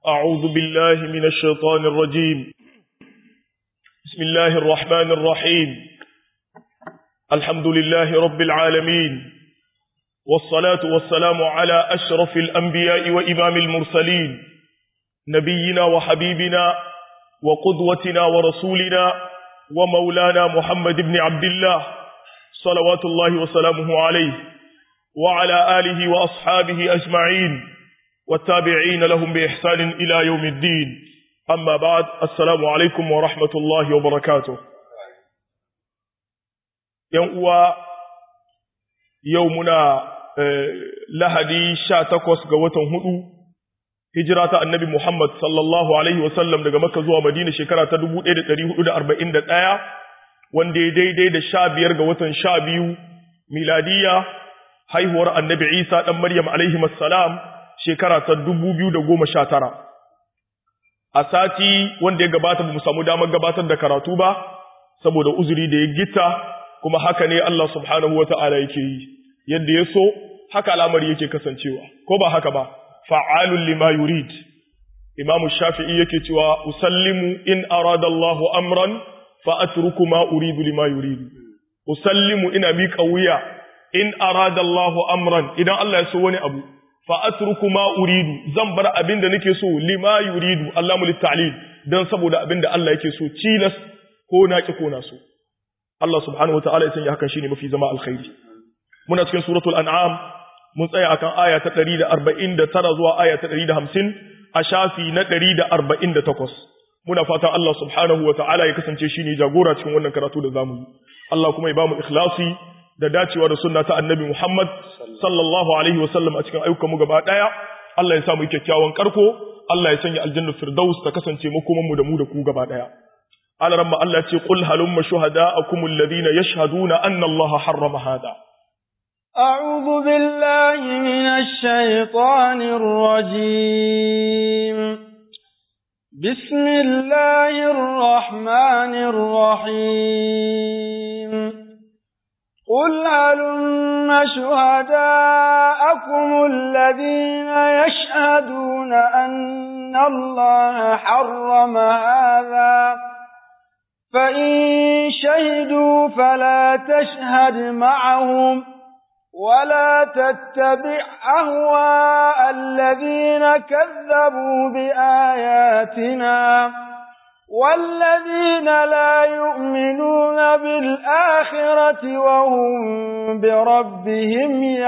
أعوذ بالله من الشيطان الرجيم بسم الله الرحمن الرحيم الحمد لله رب العالمين والصلاة والسلام على أشرف الأنبياء وإمام المرسلين نبينا وحبيبنا وقدوتنا ورسولنا ومولانا محمد بن عبد الله صلوات الله وسلامه عليه وعلى آله وأصحابه أجمعين والتابعين لهم بإحسان إلى يوم الدين أما بعد السلام عليكم ورحمة الله وبركاته يوم يومنا lahadi sha takwas ga watan hudu hijira ta annabi Muhammad sallallahu Alaihi wasallam daga Makka zuwa Madina shekara ta 1441 wanda ya daidai da sha biyar ga watan sha biyu miladiya haihuwar annabi Isa ɗan Maryam alaihi salam shekara ta 2019 a sati wanda ya gabata ba mu samu damar gabatar da karatu ba saboda uzuri da ya gita kuma haka ne Allah subhanahu wa ta'ala yake yi yadda ya so haka al'amari yake kasancewa ko ba haka ba fa'alun lima yurid imamu shafi'i yake cewa usallimu in arada Allah amran fa atruku ma uridu lima yuridu usallimu ina miƙa wuya in arada Allah amran idan Allah ya so wani abu fa atruku ma uridu zan bar abin da nake so lima yuridu Allah mu litta'lil dan saboda abin da Allah yake so cilas ko na ki ko na so Allah subhanahu wataala ya sanya hakan shine mafi zama alkhairi muna cikin suratul an'am mun tsaya akan aya ta 149 zuwa aya ta 150 a shafi na 148 muna fatan Allah subhanahu wataala ya kasance shine jagora cikin wannan karatu da zamu yi Allah kuma ya bamu ikhlasi da dacewa da sunna ta annabi Muhammad sallallahu alaihi wasallam a cikin ayyukan mu gaba daya Allah ya sa mu kyakkyawan karko Allah ya sanya aljanna firdaus ta kasance makoman mu da mu da ku gaba daya alaramma Allah ya ce qul halumma shuhada'akum alladhina yashhaduna anna Allah harrama hada أعوذ بالله من الشيطان الرجيم بسم الله الرحمن الرحيم قل هلم شهداءكم الذين يشهدون أن الله حرم هذا فإن شهدوا فلا تشهد معهم ولا تتبع أهواء الذين كذبوا بآياتنا والذين لا يؤمنون بالآخرة وهم بربهم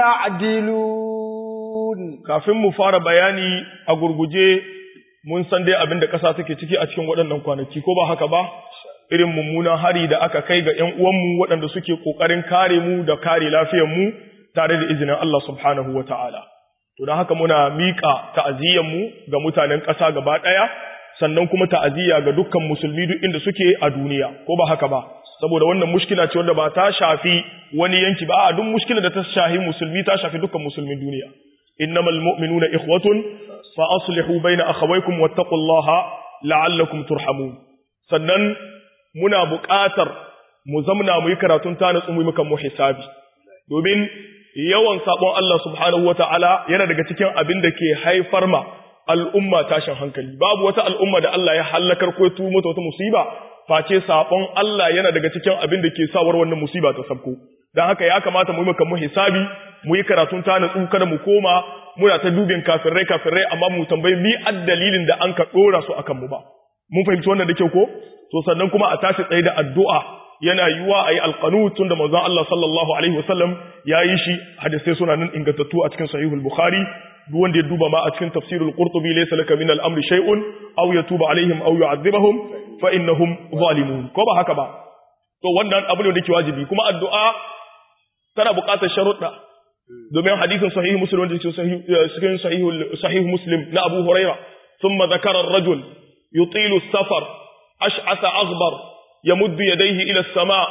يعدلون kafin mu fara bayani a gurguje mun san dai abin da ƙasa take ciki a cikin waɗannan kwanaki ko ba haka ba irin mummunan hari da aka kai ga ƴan uwanmu waɗanda suke ƙoƙarin kare mu da kare lafiyar mu tare da izinin Allah subhanahu wa ta'ala. To, don haka muna miƙa ta'aziyyanmu ga mutanen ƙasa gaba ɗaya, sannan kuma ta'aziyya ga dukkan musulmi duk inda suke a duniya, ko ba haka ba, saboda wannan mushkila ce wanda ba ta shafi wani yanki ba, a duk mushkila da ta shafi musulmi ta shafi dukkan musulmin duniya. Innamal mu'minuna ikhwatun fa aslihu baina akhawaykum wattaqullaha la'allakum turhamun. Sannan muna buƙatar mu zamna mu yi karatun ta natsu mu yi mu hisabi. Domin yawan sabon Allah subhanahu ta'ala yana daga cikin abin da ke haifar ma al'umma tashin hankali babu wata al'umma da Allah ya hallakar ko tu mata wata musiba face sabon Allah yana daga cikin abin da ke sawar wannan musiba ta sabko dan haka ya kamata mu yi maka mu hisabi mu yi karatun ta natsu kada mu koma muna ta dubin kafirai kafirai amma mu tambayi mi addalilin da an ka dora su akan mu ba mun fahimci wannan da kyau ko to sannan kuma a tashi tsaye da addu'a yana yiwa a yi alƙanu tun da manzon Allah sallallahu Alaihi wasallam ya yi shi hadisai suna nan ingantattu a cikin sahihul Bukhari duk wanda ya duba ma a cikin tafsirul Qurtubi laysa laka min al-amri shay'un aw yatuba alaihim aw yu'adhibahum fa innahum zalimun ko ba haka ba to wannan abu ne da ke wajibi kuma addu'a tana buƙatar sharuɗa domin hadisin sahih muslim wanda ke cikin sahih muslim na Abu Huraira thumma zakara ar-rajul yutilu as-safar ash'asa aghbar يمد يديه إلى السماء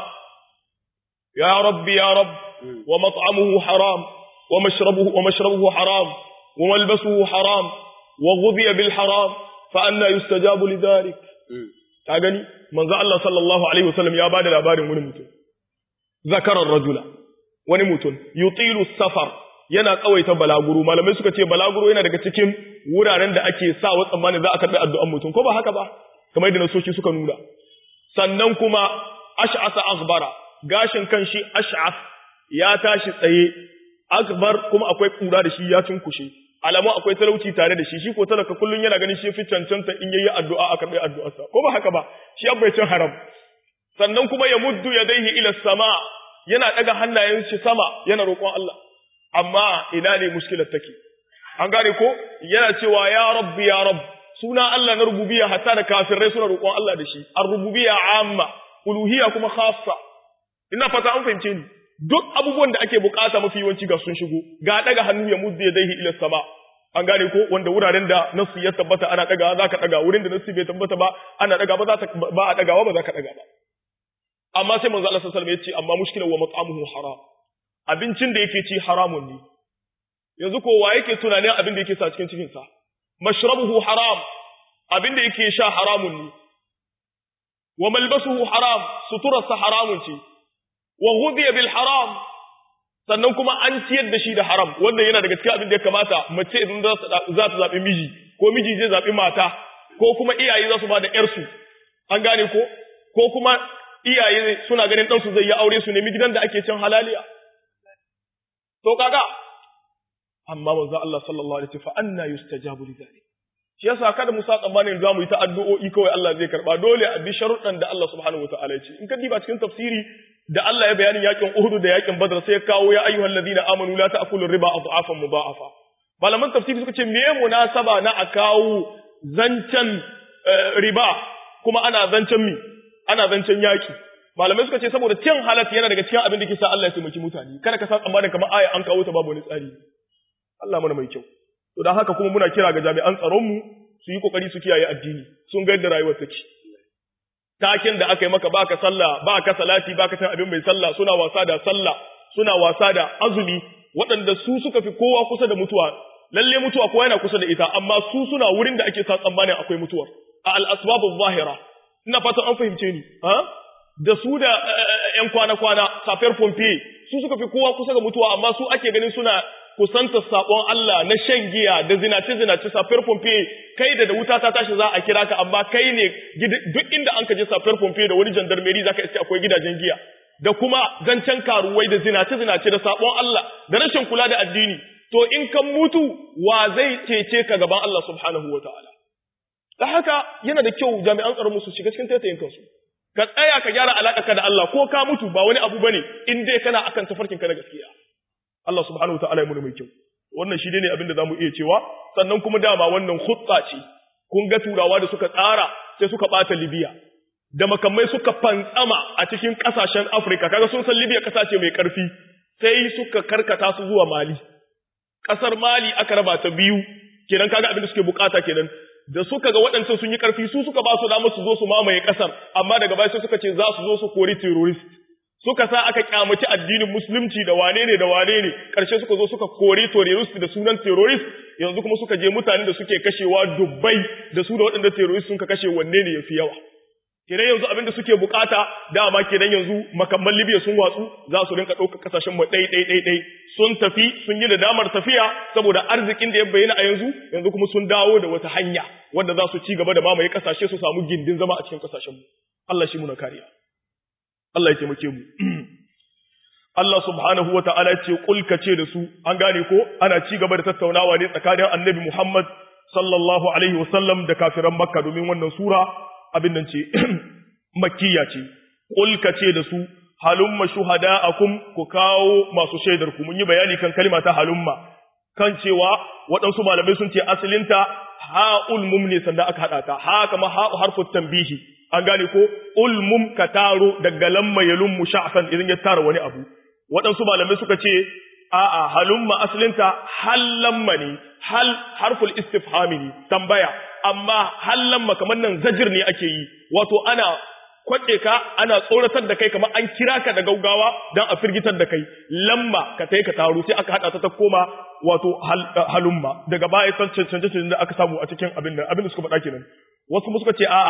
يا رب يا رب ومطعمه حرام ومشربه, ومشربه حرام وملبسه حرام وغذي بالحرام فأنا يستجاب لذلك تاغني من ذا الله صلى الله عليه وسلم يا بعد الأبار ونمت ذكر الرجل ونمت يطيل السفر yana tsawaita balaguro malamai suka ce balaguro yana daga cikin wuraren da ake sa wa tsammanin za a karɓi addu'an mutum ko ba haka ba kamar yadda nasoshi suka nuna sannan kuma ash'asa akhbara gashin kan shi ash'as ya tashi tsaye akbar kuma akwai kura da shi ya cinkushe alamu akwai talauci tare da shi shi ko talaka kullun yana ganin shi fi cancanta in yayi addu'a a karɓi addu'arsa ko ba haka ba shi abai cin haram sannan kuma ya muddu yadayhi ila sama yana daga hannayen shi sama yana roƙon Allah amma ina ne muskilar take an gane ko yana cewa ya rabbi ya rabb suna Allah na rububiyya hatta da kafirai suna roƙon Allah da shi ar-rububiyya amma uluhiyya kuma khassa ina fata an fahimce ni duk abubuwan da ake bukata mafi yawanci ga sun shigo ga daga hannu ya muddu yadayhi ila sama an gane ko wanda wuraren da nasu ya tabbata ana daga za ka daga wurin da nasu bai tabbata ba ana daga ba za ta ba a dagawa ba za ka daga ba amma sai manzo Allah sallallahu alaihi wasallam ya ce amma mushkilan wa mat'amuhu haram abincin da yake ci haramun ne yanzu ko wa yake tunanin abin da yake sa cikin cikin sa mashrabuhu haram abin da yake sha haramun ne wa malbasuhu haram suturarsa haramun ce wa ghudiya bil haram sannan kuma an ciyar da shi da haram wanda yana daga cikin abin da ya kamata mace idan za ta zaɓi miji ko miji zai zaɓi mata ko kuma iyaye za su ba da ƴarsu an gane ko ko kuma iyaye suna ganin ɗansu zai yi aure su nemi gidan da ake cin halaliya to kaga amma manzo Allah sallallahu alaihi wasallam fa anna yustajabu lidhalik shi yasa kada mu sa tsammanin za mu yi ta addu'o'i kawai Allah zai karba dole a bi sharuɗan da Allah subhanahu wataala ya ce in ka diba cikin tafsiri da Allah ya bayanin yakin Uhud da yakin Badr sai ya kawo ya ayyuhal ladina amanu la ta'kulu riba adhafan mudha'afa malaman tafsiri suka ce me munasaba na a kawo zancen riba kuma ana zancen mi ana zancen yaki malamai suka ce saboda cin halat yana daga cikin abin da ke sa Allah ya taimaki mutane kada ka san tsammanin kamar aya an kawo ta babu wani tsari Allah mana mai kyau to dan haka kuma muna kira ga jami'an tsaron mu su yi kokari su kiyaye addini sun ga yadda rayuwar take takin da aka yi maka baka sallah baka salati baka san abin mai sallah suna wasa da sallah suna wasa da azumi waɗanda su suka fi kowa kusa da mutuwa lalle mutuwa kowa yana kusa da ita amma su suna wurin da ake sa tsammanin akwai mutuwar a al-asbabu zahira ina fatan an fahimce ni ha da su da ƴan kwana-kwana safiyar pompe su suka fi kowa kusa ga mutuwa amma su ake ganin suna kusanta sabon Allah na shan giya da zinace-zinace safiyar pompe kai da da wuta ta tashi za a kira ka amma kai ne duk inda an ka je safiyar pompe da wani jandarmeri zaka iske akwai gidajen giya da kuma zancen karuwai da zinace-zinace da sabon Allah da rashin kula da addini to in kan mutu wa zai cece ka gaban Allah subhanahu wa ta'ala da haka yana da kyau jami'an tsaron su shiga cikin taitayin kansu ka tsaya ka gyara alaƙa da Allah ko ka mutu ba wani abu bane in dai kana akan tafarkin ka na gaskiya Allah subhanahu wataala ya mu mai kyau wannan shi ne abin da zamu iya cewa sannan kuma dama wannan khutsa ce kun ga turawa da suka tsara sai suka bata Libya da makamai suka fantsama a cikin kasashen Afirka kaga sun san Libya kasa ce mai karfi sai suka karkata su zuwa Mali kasar Mali aka raba ta biyu kenan kaga abin da suke bukata kenan da suka ga waɗancan sun yi ƙarfi su suka ba su damar su zo su mamaye ƙasar amma daga baya sai suka ce za su zo su kori terrorist suka sa aka kyamaci addinin musulunci da wane ne da wane ne ƙarshe suka zo suka kori terrorist da sunan terrorist yanzu kuma suka je mutane da suke kashewa dubbai da su da waɗanda terrorist sun ka kashe wanne ne yafi yawa kenan yanzu abin da suke bukata dama kenan yanzu makamman Libya sun watsu za su rinka ɗaukar kasashen mu ɗai ɗai ɗai ɗai sun tafi sun yi nadamar tafiya saboda arzikin da ya bayyana a yanzu yanzu kuma sun dawo da wata hanya wanda za su ci gaba da mamaye kasashe su samu gindin zama a cikin kasashen mu Allah shi muna kariya Allah ya taimake mu Allah subhanahu wa ta'ala ce kulka ce da su an gane ko ana ci gaba da tattaunawa ne tsakanin Annabi Muhammad sallallahu alaihi wasallam da kafiran Makka domin wannan sura abin nan ce makkiya ce kulka ce da su halumma shuhada'akum ku kawo masu shaidar ku mun yi bayani kan kalma ta halumma kan cewa waɗansu malamai sun ce asalinta ha'ul mum ne sanda aka haɗa ta ha kama ha'u harfut tanbihi an gane ko ulmum ka taro daga lamma yalum musha'san idan ya tara wani abu waɗansu malamai suka ce a'a halumma asalinta hallamma ne hal harful istifhami ne tambaya amma hallamma kamar nan zajir ne ake yi wato ana kwaɗe ka ana tsoratar da kai kamar an kira ka da gaugawa don a firgitar da kai lamma ka tai ka taro sai aka haɗa ta ta koma wato halumma daga baya san canje canje da aka samu a cikin abin nan abin da suka faɗa kenan wasu suka ce a'a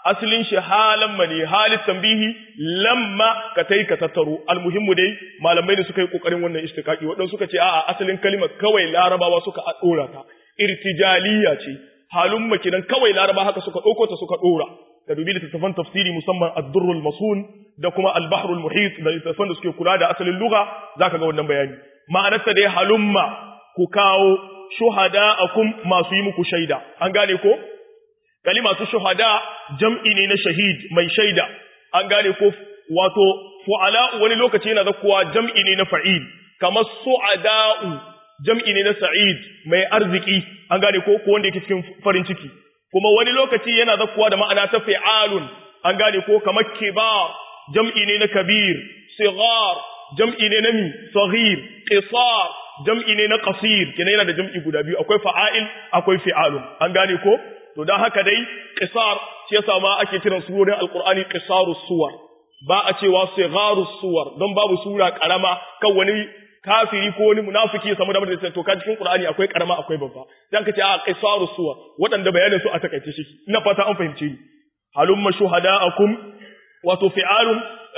asalin shi halan mani halin tambihi lamma ka tai ka tattaro almuhimmu dai malamai da suka yi kokarin wannan istiqaqi wadan suka ce a'a asalin kalimar kawai larabawa suka dora ta irtijaliya ce halumma kidan kawai laraba haka suka dauko ta suka dora ka dubi littattafan tafsiri musamman ad-durrul masun da kuma al-bahrul muhit da littattafan da suke kula da asalin lugha zaka ga wannan bayani ma'anarta dai halumma ku kawo shuhada'akum masu yi muku shaida an gane ko kalima su shuhada jam'i ne na shahid mai shaida an gane ko wato fu'ala wani lokaci yana zakkuwa jam'i ne na fa'il kamar su'ada'u jam'i ne na sa'id mai arziki an gane ko ko wanda yake cikin farin ciki kuma wani lokaci yana zakkuwa da ma'ana ta fi'alun an gane ko kamar kibar jam'i ne na kabir sigar jam'i ne na mi saghir qisar jam'i ne na qasir kina yana da jam'i guda biyu akwai fa'ail akwai fi'alun an gane ko to dan haka dai qisar shi yasa ma ake kiran surorin alqur'ani qisarus suwar ba a cewa sigharus suwar don babu sura karama kan wani kafiri ko wani munafiki ya samu damar da to ka cikin qur'ani akwai karama akwai babba dan ka ce a qisarus suwar wadanda bayanin su a takaice shi ina fata an fahimce ni halumma shuhada'akum wato fi'alun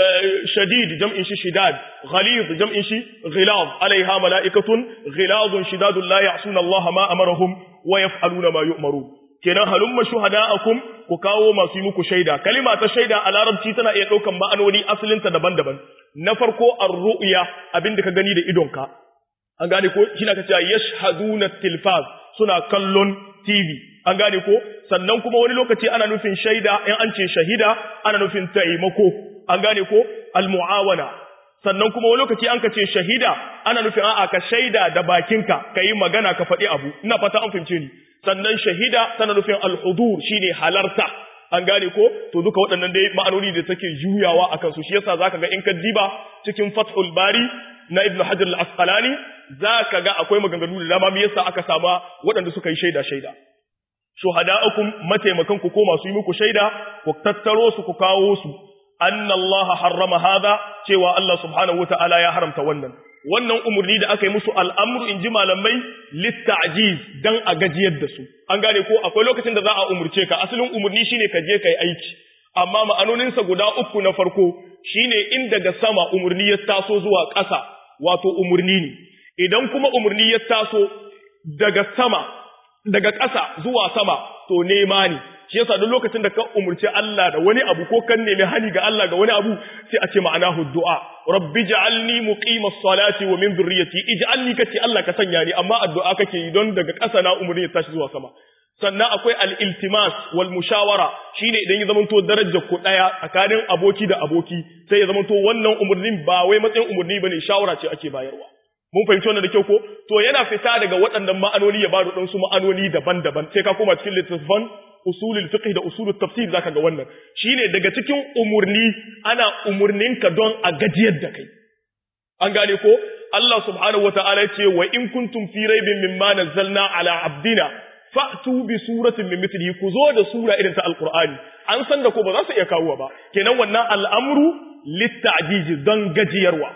شديد جمع شي شداد غليظ جمع شي غلاظ عليها ملائكة غلاظ شداد لا يعصون الله ما أمرهم ويفعلون ما يؤمرون kenan halumma shuhada'akum ku kawo masu yi muku shaida kalima ta shaida a larabci tana iya ɗaukan ma'anoni asalinta daban-daban na farko ar-ru'ya abinda ka gani da idonka an gane ko shi na ka cewa yashhaduna tilfaz suna kallon TV an gane ko sannan kuma wani lokaci ana nufin shaida in an ce shahida ana nufin taimako an gane ko almu'awana sannan kuma wani lokaci an ka ce shahida ana nufin a'a ka shaida da bakinka ka yi magana ka faɗi abu ina fata an fahimce ni sannan shahida tana nufin alhudur shine halarta an gane ko to duka waɗannan dai ma'anoni da take juyawa akan su shi yasa zaka ga in ka diba cikin fathul bari na ibnu hajar al-asqalani zaka ga akwai maganganu da dama me yasa aka sama waɗanda suka yi shaida shaida shuhada'akum mataimakan ku ko masu yi muku shaida ku tattaro su ku kawo su anna Allah harrama hada cewa Allah subhanahu wata'ala ya haramta wannan wannan umurni da aka yi musu al'amru in ji malamai litta'jiz dan a gajiyar da su an gane ko akwai lokacin da za a umurce ka asalin umurni shine ka je kai aiki amma ma'anoninsa guda uku na farko shine in daga sama umurni ya taso zuwa ƙasa wato umurni ne idan kuma umurni ya taso daga sama daga ƙasa zuwa sama to nema ne shi yasa duk lokacin da ka umurci Allah da wani abu ko kan nemi hani ga Allah ga wani abu sai a ce ma'anahu du'a rabbi ja'alni muqimas salati wa min dhurriyyati ij'alni kace Allah ka sanya ni amma addu'a kake yi don daga ƙasa na umurni ya tashi zuwa sama sannan akwai al-iltimas wal mushawara shine idan ya zamanto darajar ku daya tsakanin aboki da aboki sai ya zamanto wannan umurnin ba wai matsayin umurni bane shawara ce ake bayarwa mun fahimci wannan da kyau ko to yana fita daga waɗannan ma'anoni ya bada dan su ma'anoni daban-daban sai ka koma cikin littattafan usulul fiqh da usulul tafsir zaka ga wannan shine daga cikin umurni ana umurninka don a gajiyar da kai an gane ko Allah subhanahu wataala ya ce wa in kuntum fi raibin mimma nazzalna ala abdina fa'tu bi suratin min mithlihi ku zo da sura irin ta alqur'ani an san da ko ba za su iya kawo ba kenan wannan al'amru litta'jiz don gajiyarwa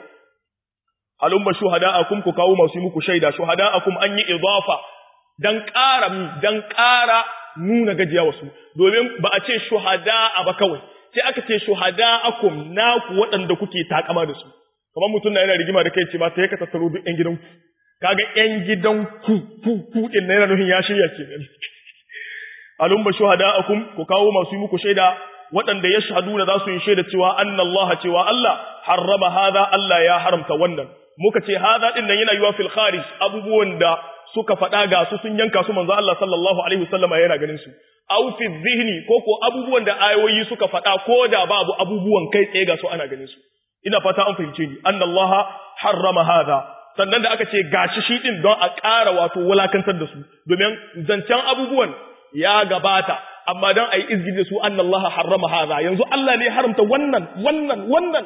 halumma shuhada'akum ku kawo masu muku shaida shuhada'akum an yi idafa dan ƙara dan ƙara nuna gajiya wasu domin ba a ce shuhada'a ba kawai sai aka ce shuhada'akum naku waɗanda kuke takama da su kamar mutum na yana rigima da kai ce ba sai ka tattaro duk ƴan gidanku kaga ƴan gidanku ku ku din na yana nufin ya shirya kenan alumma shuhada'akum ku kawo masu muku shaida waɗanda ya shahaduna za su yi shaida cewa annallaha cewa Allah harrama hada Allah ya haramta wannan muka ce hada din nan yana yiwa fil kharij abubuwan da suka faɗa ga su sun yanka su manzo Allah sallallahu alaihi wasallama yana ganin su aw fi dhihni ko ko abubuwan da ayoyi suka faɗa ko da babu abubuwan kai tsaye ga su ana ganin su ina fata an fahimce ni annallaha harrama hada sannan da aka ce gashi shi din don a ƙara wato wulakantar da su domin zancen abubuwan ya gabata amma don a yi izgin da su annallaha harrama hada yanzu Allah ne haramta wannan wannan wannan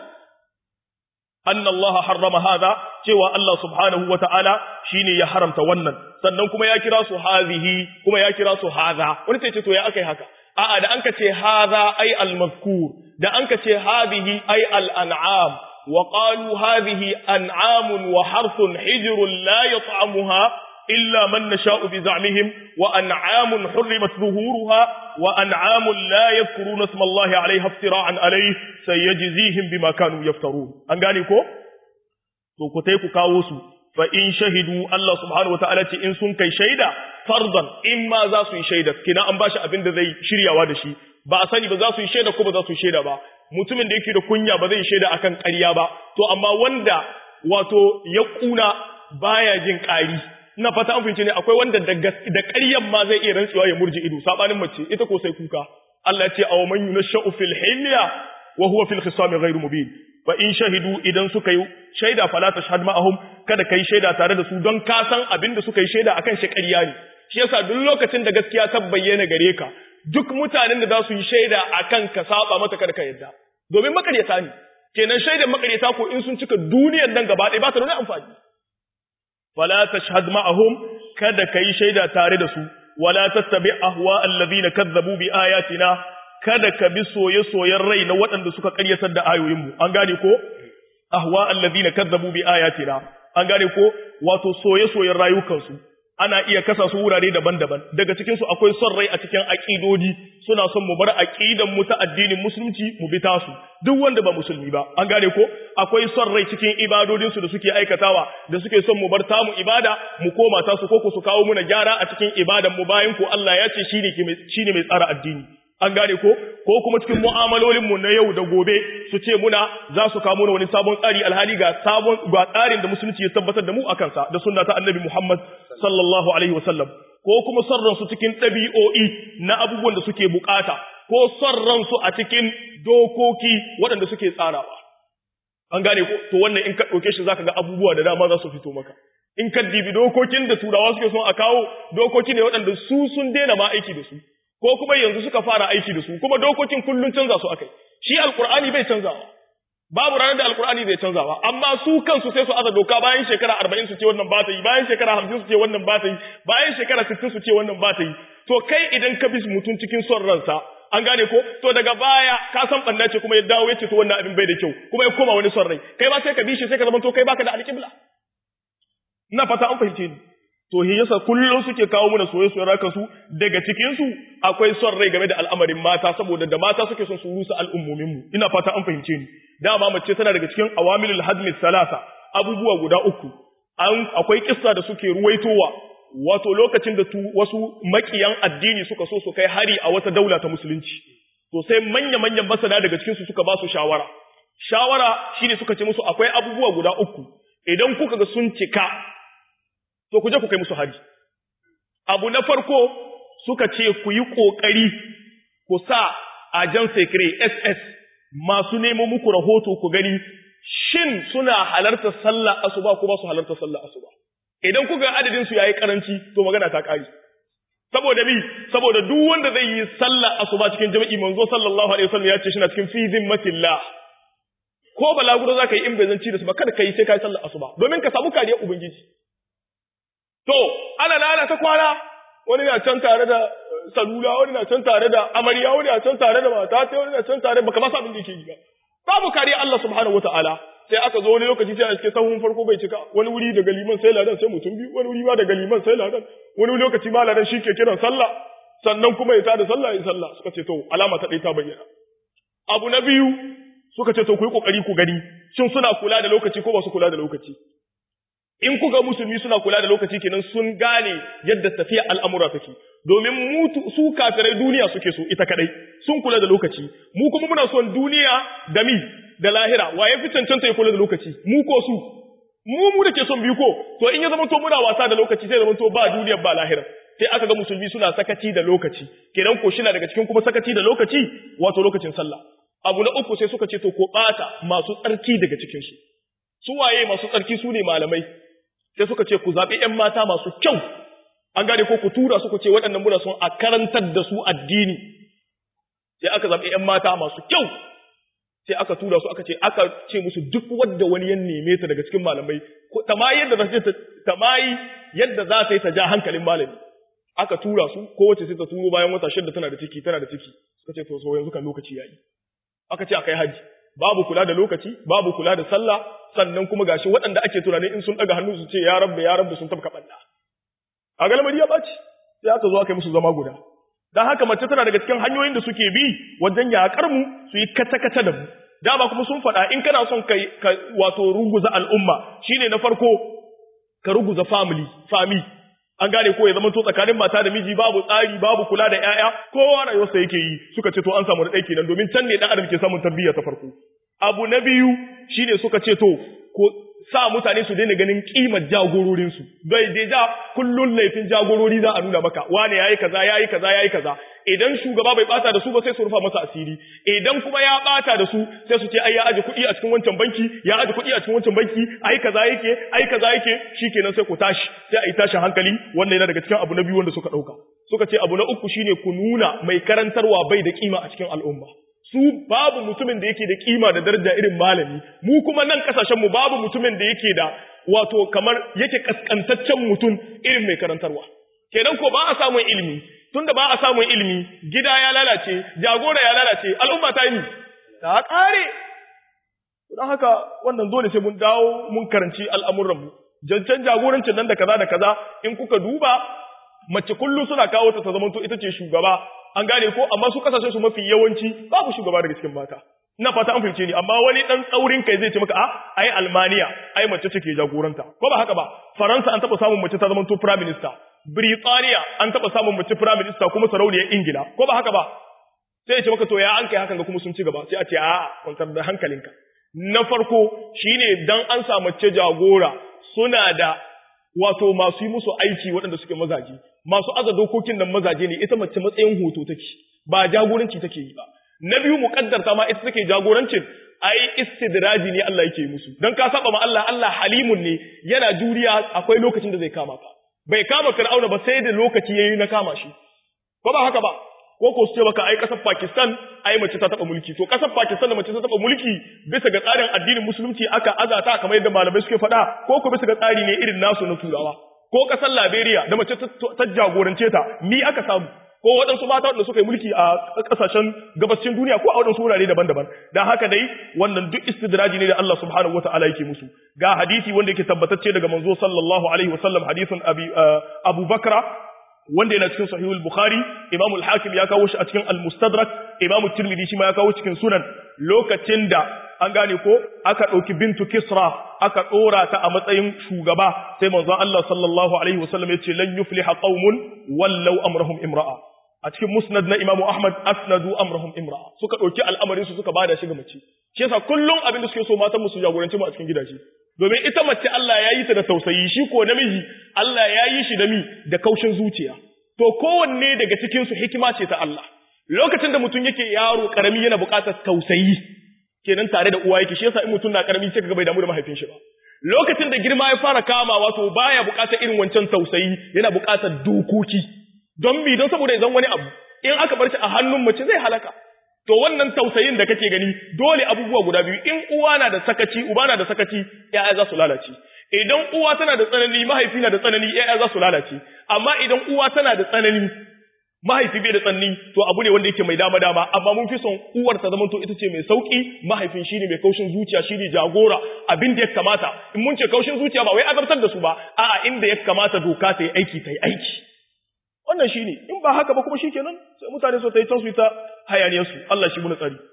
anna Allah harrama hada cewa Allah subhanahu wata'ala shine ya haramta wannan sannan kuma ya kira su hazihi kuma ya kira su hadha wani sai ce to ya akai haka a'a da anka ce hadha ay al-mazkur da anka ce hadhihi ay al-an'am wa qalu hadhihi an'amun wa harthun hijrun la yat'amuha illa man nasha'u bi za'mihim wa an'amun hurrimat zuhuruha wa an'amun la yadhkuruna isma Allah 'alayha iftira'an 'alayhi sayajzihim bima kanu yaftarun an gane ko to ku tai ku kawo su fa in shahidu Allah subhanahu wataala ce in sun kai shaida fardan in ma za su yi shaida kina an bashi abin da zai shiryawa da shi ba a sani ba za su yi shaida ko ba za su yi shaida ba mutumin da yake da kunya ba zai yi shaida akan ƙarya ba to amma wanda wato ya kuna baya jin ƙari ina fata an fahimci ne akwai wanda da da ƙaryan ma zai iya rantsuwa ya murji ido sabanin mace ita ko sai kuka Allah ya ce aw man yunashu fil hilya wa huwa fil khisam ghairu mubin fa in shahidu idan suka yi shaida fala tashhad ma'ahum kada kai shaida tare da su don ka san abin da suka yi shaida akan shi ƙarya ne shi yasa duk lokacin da gaskiya ta bayyana gare ka duk mutanen da za su yi shaida akan ka saba mata kada ka yadda domin makaryata ne kenan shaidan makaryata ko in sun cika duniyar nan gaba ɗaya ba ta da wani amfani fala tashhad ma'ahum kada kai shaida tare da su wala tattabi ahwa allazina kazzabu bi ayatina kada ka bi soye-soyen rai na waɗanda suka ƙaryatar da ayoyinmu an gane ko ahwa allazina kazzabu bi ayatina an gane ko wato soye-soyen rayukansu ana iya kasa su wurare daban-daban daga cikin su akwai son rai a cikin aqidodi suna son mu bar aqidan mu ta addinin musulunci mu bi tasu duk wanda ba musulmi ba an gane ko akwai son rai cikin ibadodin su da suke aikatawa da suke son mu bar tamu ibada mu koma tasu ko ku su kawo muna gyara a cikin ibadan mu bayan ko Allah ya ce shine shine mai tsara addini an gane ko ko kuma cikin mu'amalolin mu na yau da gobe su ce muna za su kawo muna wani sabon tsari alhali ga sabon ga tsarin da musulunci ya tabbatar da mu akan sa da sunna ta annabi Muhammad sallallahu alaihi wasallam ko kuma sarran su cikin ɗabi'o'i na abubuwan da suke bukata ko sarran su a cikin dokoki waɗanda suke tsarawa an gane ko to wannan in ka ɗauke shi zaka ga abubuwa da dama za su fito maka in ka dibi dokokin da turawa suke son a kawo dokoki ne waɗanda su sun daina ma aiki da su ko kuma yanzu suka fara aiki da su kuma dokokin kullun canza su akai shi alqur'ani bai canzawa babu ranar da alqur'ani bai canzawa amma su kansu sai su aza doka bayan shekara 40 su ce wannan ba ta yi bayan shekara 50 su ce wannan ba ta yi bayan shekara 60 su ce wannan ba ta yi to kai idan ka bi mutum cikin son ransa an gane ko to daga baya ka san banda ce kuma ya dawo ya ce to wannan abin bai da kyau kuma ya koma wani son rai kai ba sai ka bi shi sai ka zama to kai baka da alƙibla ina fata an fahimce ni to shi yasa kullum suke kawo mana soyayya raka su daga cikin su akwai son rai game da al'amarin mata saboda da mata suke son su rusa al'ummomin mu ina fata an fahimce ni dama mace tana daga cikin awamilul hadmi salasa abubuwa guda uku an akwai kissa da suke ruwaitowa wato lokacin da wasu makiyan addini suka so su kai hari a wata daula ta musulunci to sai manya manyan masana daga cikin su suka ba su shawara shawara shine suka ce musu akwai abubuwa guda uku idan kuka ga sun cika to ku je ku kai musu hari abu na farko suka ce ku yi ƙoƙari ku sa ajan sekre ss masu nemo muku rahoto ku gani shin suna halarta sallah asuba ko ba su halarta sallah asuba idan kuka adadin su yayi karanci to magana ta kare saboda bi saboda duk wanda zai yi sallah asuba cikin jami'i manzo sallallahu alaihi wasallam ya ce shi na cikin fi zimmatillah ko balaguro zaka yi in bai zanci da su ba kada kai sai kai sallah asuba domin ka samu kariyar ubangiji To, ana nana ta kwana, wani na can tare da salula, wani na can tare da amarya, wani na can tare da mata, sai wani na can tare baka masa abin da yake yi ba. Babu kariya Allah subhanahu wata'ala. Sai aka zo wani lokaci sai a cikin sahun farko bai cika, wani wuri daga liman sai ladan sai mutum biyu, wani wuri ma daga liman sai ladan, wani lokaci ma ladan shi ke kiran sallah, sannan kuma ya tada sallah ya sallah. Suka ce to alama ta ɗaya ta bayyana. Abu na biyu suka ce to ku yi ƙoƙari ku gani, shin suna kula da lokaci ko ba su kula da lokaci. in kuga musulmi suna kula da lokaci kenan sun gane yadda tafiya al'amura take domin mutu su kafirai duniya suke so ita kadai sun kula da lokaci mu kuma muna son duniya da mi da lahira waye fi cancanta ya kula da lokaci mu ko su mu mu da ke son biyu ko to in ya zama to muna wasa da lokaci sai zama to ba duniya ba lahira sai aka ga musulmi suna sakaci da lokaci kenan ko shina daga cikin kuma sakaci da lokaci wato lokacin sallah abu na uku sai suka ce to ko bata masu tsarki daga cikin su su waye masu tsarki su ne malamai sai suka ce ku zaɓi ‘yan mata masu kyau, an gane ko ku tura su ku ce waɗannan muna son a karantar da su addini, sai aka zaɓi ‘yan mata masu kyau, sai aka tura su aka ce aka ce musu duk wadda wani ya neme ta daga cikin malamai, ta ma yadda za ta ma yadda za ta yi ta ja hankalin malami. Aka tura su, kowace sai ta turo bayan wata shidda tana da ciki, tana da ciki, suka ce to so yanzu kan lokaci yayi. Aka ce akai haji, babu kula da lokaci, babu kula da sallah, sannan kuma gashi waɗanda ake tunanin in sun ɗaga hannu su ce ya rabba ya rabba sun tabka ɓalla. a galmari ya ɓaci sai aka zo aka yi musu zama guda don haka mace tana daga cikin hanyoyin da suke bi wajen yaƙar mu su yi kata-kata da mu dama kuma sun faɗa in kana son ka, ka wato ruguza al'umma shine na farko ka ruguza family family an gane ko ya zama to tsakanin mata da miji babu tsari babu kula da ƴaƴa kowa rayuwarsa yake yi suka ce to an samu da ɗaya kenan domin can ne ɗan adam ke samun tarbiyya ta farko abu na biyu shine suka ce to ko sa mutane su daina ganin kimar jagororinsu bai dai da kullun laifin jagorori za a nuna maka wane yayi kaza yayi kaza yayi kaza idan shugaba bai bata da su ba sai su rufa masa asiri idan kuma ya bata da su sai su ce ai ya aje kuɗi a cikin wancan banki ya aje kuɗi a cikin wancan banki ai kaza yake ai kaza yake shikenan sai ku tashi sai a yi tashin hankali wannan yana daga cikin abu na biyu wanda suka dauka suka ce abu na uku shine ku nuna mai karantarwa bai da kima a cikin al'umma su babu mutumin da yake da kima da daraja irin malami mu kuma nan kasashen mu babu mutumin da yake da wato kamar yake kaskantaccen mutum irin mai karantarwa kenan ko ba a samun ilimi tunda ba a samun ilimi gida ya lalace jagora ya lalace al'umma ta yi ta kare don haka wannan dole sai mun dawo mun karanci al'amuran mu jancan jagorancin nan da kaza da kaza in kuka duba mace kullum suna kawo ta ta zamanto ita ce shugaba an gane ko amma su kasashen su mafi yawanci babu shugaba daga cikin mata ina fata an fahimce ni amma wani dan tsaurin kai zai ce maka a ai Almaniya ai mace ce ke jagoranta ko ba haka ba Faransa an taba samun mace ta zama to prime minister Britaniya an taba samun mace prime minister kuma sarauniyar Ingila ko ba haka ba sai ya ce maka to ya an kai hakan ga kuma sun ci gaba sai a ce a kwantar da hankalinka na farko shine dan an samu mace jagora suna da wato masu yi musu aiki waɗanda suke mazaje masu aza dokokin nan mazaje ne ita mace matsayin hoto take ba jagoranci take yi ba na biyu muqaddarta ma ita take jagorancin ai istidraji ne Allah yake musu dan ka saba ma Allah Allah halimun ne yana juriya akwai lokacin da zai kama ka bai kama Fir'auna ba sai da lokaci yayi na kama shi ko ba haka ba ko ko su ce baka ai kasar Pakistan ai mace ta taba mulki to kasar Pakistan da mace ta taba mulki bisa ga tsarin addinin musulunci aka azata kamar yadda malamai suke faɗa ko ko bisa ga tsari ne irin nasu na turawa ko kasar Liberia da mace ta jagorance ta ni aka samu ko waɗansu mata waɗanda suka yi mulki a ƙasashen gabashin duniya ko a waɗansu wurare daban-daban dan haka dai wannan duk istidraji ne da Allah subhanahu wataala yake musu ga hadisi wanda yake tabbatacce daga manzo sallallahu alaihi wasallam hadisin abi Abu Bakra wanda yana cikin sahihul bukhari imamu al-hakim ya kawo shi a cikin al-mustadrak imamu tirmidhi shi ma ya kawo cikin sunan lokacin da an gane ko aka ɗauki bintu kisra aka ɗora ta a matsayin shugaba sai manzon Allah sallallahu alaihi wasallam ya ce lan yufliha qaumun wallau amrahum imra'a a cikin musnad na imamu ahmad asnadu amrahum imra'a suka ɗauki al'amarin su suka bada shi ga mace shi yasa kullum abin da suke so matan mu su jagoranci mu a cikin gidaje domin ita mace Allah ya yi ta da tausayi shi ko namiji Allah ya yi shi da mi da kaushin zuciya to kowanne daga cikin su hikima ce ta Allah lokacin da mutum yake yaro karami yana buƙatar tausayi kenan tare da uwa yake shi yasa in mutum na karami sai kaga bai damu da mahaifin shi ba lokacin da girma ya fara kamawa to baya buƙatar irin wancan tausayi yana buƙatar dokoki don bi don saboda idan wani abu in aka bar shi a hannun mace zai halaka to wannan tausayin da kake gani dole abubuwa guda biyu in uwa na da sakaci uba na da sakaci ya'ya za su lalace idan uwa tana da tsanani mahaifi na da tsanani ya'ya za su lalace amma idan uwa tana da tsanani mahaifi bai da tsanani to abu ne wanda yake mai dama dama amma mun fi son uwar ta zama to ita ce mai sauki mahaifin shine mai kaushin zuciya shine jagora abin da ya kamata in mun ce kaushin zuciya ba wai azabtar da su ba a'a inda ya kamata doka ta yi aiki ta yi aiki wannan shine in ba haka ba kuma shikenan sai mutane su ta yi tansu ta hayaniyar su Allah shi muna tsari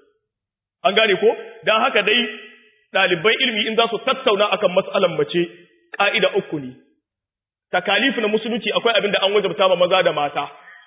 an gane ko dan haka dai ɗaliban ilimi in za su tattauna akan mas'alan mace ka'ida uku ne takalifu na musulunci akwai abin da an wajabta ma maza da mata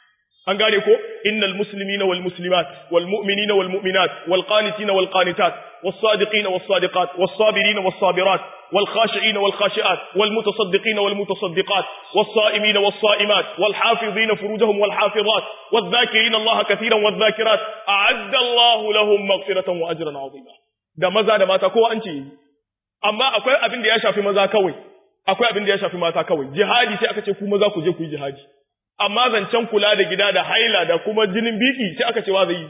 an gane ko innal muslimina wal muslimat wal mu'minina wal mu'minat wal qanitina wal qanitat was sadiqina was sadiqat was sabirina was sabirat wal khashi'ina wal khashi'at wal mutasaddiqina wal mutasaddiqat was sa'imina was sa'imat wal hafizina furujahum wal hafizat wal dhakirina Allah katiran wal dhakirat a'adda Allah lahum maghfiratan wa ajran 'azima da maza da mata kowa an ce amma akwai abin da ya shafi maza kawai akwai abin da ya shafi mata kawai jihadi sai aka ce ku maza ku je ku yi jihadi amma zancen kula da gida da haila da kuma jinin biki sai aka ce wa zai yi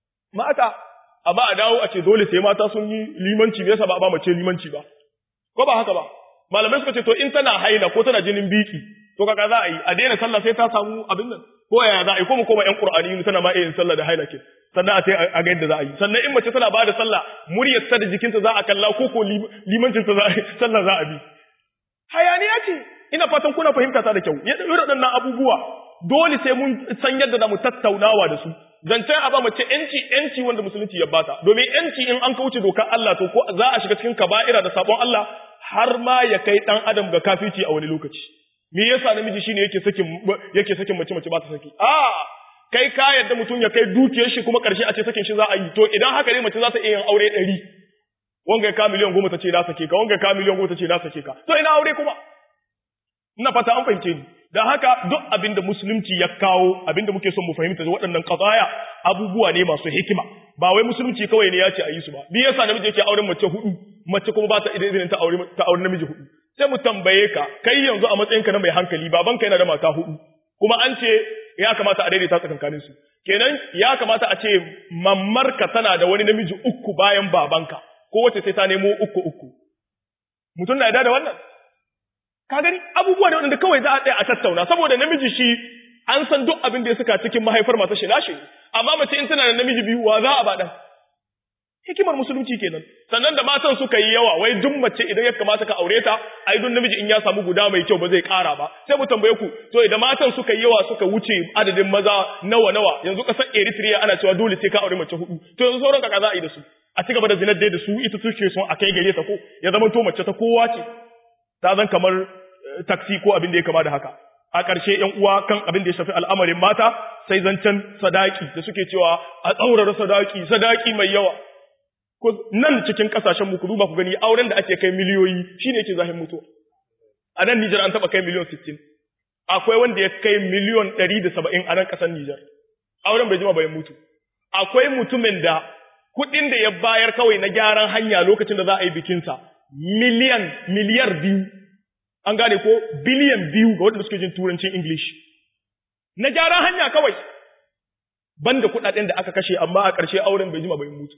mata amma a dawo a ce dole sai mata sun yi limanci me yasa ba ba mace limanci ba ko ba haka ba malamai suka ce to in tana haila ko tana jinin biki to kaga za a yi a daina sallah sai ta samu abin nan ko yaya za a yi ko mu koma yan qur'ani tana ma yin sallah da haila ke sannan a sai a ga yadda za a yi sannan in mace tana bada sallah muryar ta da jikinta za a kalla ko ko limancin ta za a sallah za a bi hayaniya ce ina fatan kuna fahimta ta da kyau ya irin waɗannan abubuwa dole sai mun san yadda za mu tattaunawa da su zancen a ba mace yanci yanci wanda musulunci ya bata domin yanci in an kauce dokar Allah to ko za a shiga cikin kaba'ira da sabon Allah har ma ya kai dan adam ga kafici a wani lokaci me yasa namiji shine yake sakin yake sakin mace mace ba ta saki a kai ka yadda mutum ya kai dukiyar shi kuma karshe a ce sakin shi za a yi to idan haka ne mace za ta iya yin aure ɗari wanga ka miliyan goma ta ce na sake ka wanga ka miliyan goma ta ce na sake ka to ina aure kuma ina fata an fahimce ni dan haka duk abin da musulunci ya kawo abin da muke son mu fahimta da waɗannan qadaya abubuwa ne masu hikima ba wai musulunci kawai ne ya ce a yi su ba bi yasa namiji yake auren mace hudu mace kuma ba ta izinin ta aure ta aure namiji hudu sai mu tambaye ka kai yanzu a matsayinka na mai hankali babanka yana da mata hudu kuma an ce ya kamata a daidaita tsakankanin su kenan ya kamata a ce mammarka tana da wani namiji uku bayan babanka ko wace sai ta nemo uku uku mutum na yarda da wannan ka gani abubuwa da wanda kawai za a tsaya a tattauna saboda namiji shi an san duk abin da ya saka cikin mahaifar mata shi nashi amma mace in tana da namiji biyu wa za a ba dan hikimar musulunci kenan sannan da matan suka yi yawa wai duk mace idan ya kamata ka aure ta ai duk namiji in ya samu guda mai kyau ba zai kara ba sai mu tambaye ku to idan matan suka yi yawa suka wuce adadin maza nawa nawa yanzu kasar Eritrea ana cewa dole sai ka aure mace hudu to yanzu sauran ka za a yi da su a ci gaba da zinar da su ita suke son a kai gare ta ko ya zama to mace ta kowa ce ta zan kamar taksi ko abin da ya kama da haka a ƙarshe ‘yan uwa kan abin da ya shafi al'amarin mata sai zancen sadaki da suke cewa a tsaurara sadaki sadaki mai yawa nan cikin ƙasashen muku duba ku gani auren da ake kai miliyoyi shi ne ke zahin mutuwa a nan Nijar an taɓa kai miliyon sittin akwai wanda ya kai miliyon ɗari da saba'in a nan ƙasar Nijar auren bai jima bayan mutu akwai mutumin da kuɗin da ya bayar kawai na gyaran hanya lokacin da za a yi bikinsa miliyan miliyar biyu an gane ko biliyan biyu ga waɗanda suke jin turancin English na gyaran hanya kawai banda kuɗaɗen da aka kashe amma a ƙarshe auren bai jima bai mutu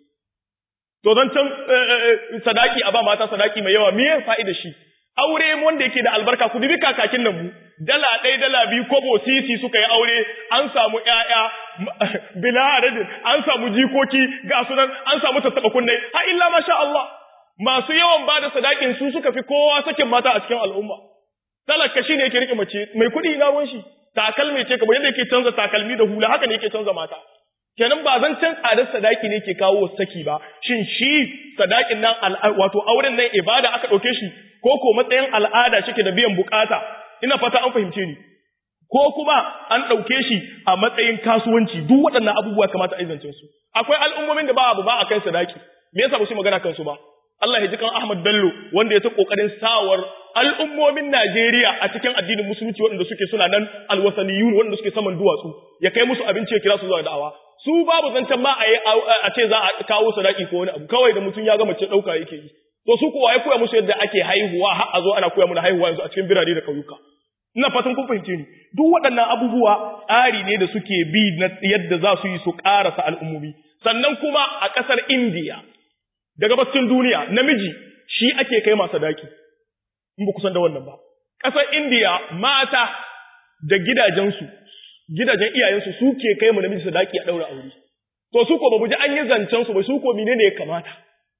to zan can sadaki a ba mata sadaki mai yawa me fa'ida shi aure wanda yake da albarka ku dubi kakakin nan mu dala ɗaya dala biyu kobo sisi suka yi aure an samu ƴaƴa bila adadin an samu jikoki ga sunan an samu tattaɓa kunnai ha illa masha Allah masu yawan ba da sadakin su suka fi kowa sakin mata a cikin al'umma talaka shi ne yake rike mace mai kuɗi na ruwan shi takalmi ce kamar yadda yake canza takalmi da hula haka ne yake canza mata kenan ba zan can tsadar sadaki ne ke kawo saki ba shin shi sadakin nan wato auren nan ibada aka ɗauke shi ko ko matsayin al'ada shike da biyan bukata ina fata an fahimce ni ko kuma an ɗauke shi a matsayin kasuwanci duk waɗannan abubuwa kamata a izancin su akwai al'ummomin da ba abu ba a kai sadaki me yasa ba su magana kansu ba Allah ya ji kan Ahmad Bello wanda ya ta kokarin sawar al'ummomin Najeriya a cikin addinin musulunci waɗanda suke suna nan alwasaniyun waɗanda suke saman duwatsu ya kai musu abinci ya kira su zuwa da'awa su babu zancen ma a ce za a kawo sadaki ko wani abu kawai da mutum ya ga mace ɗauka yake yi to su kowa ya koya musu yadda ake haihuwa har a zo ana koya mana haihuwa yanzu a cikin birane da ƙauyuka ina fatan kun fahimce ni duk waɗannan abubuwa tsari ne da suke bi na yadda za su yi su ƙarasa al'ummomi sannan kuma a ƙasar Indiya daga baccin duniya namiji shi ake kai masa daki in ba kusan da wannan ba ƙasar Indiya mata da gidajensu gidajen iyayensu suke kai mu namiji sadaki a ɗaura aure to su ko ba ji an yi zancen su ba su ko menene ya kamata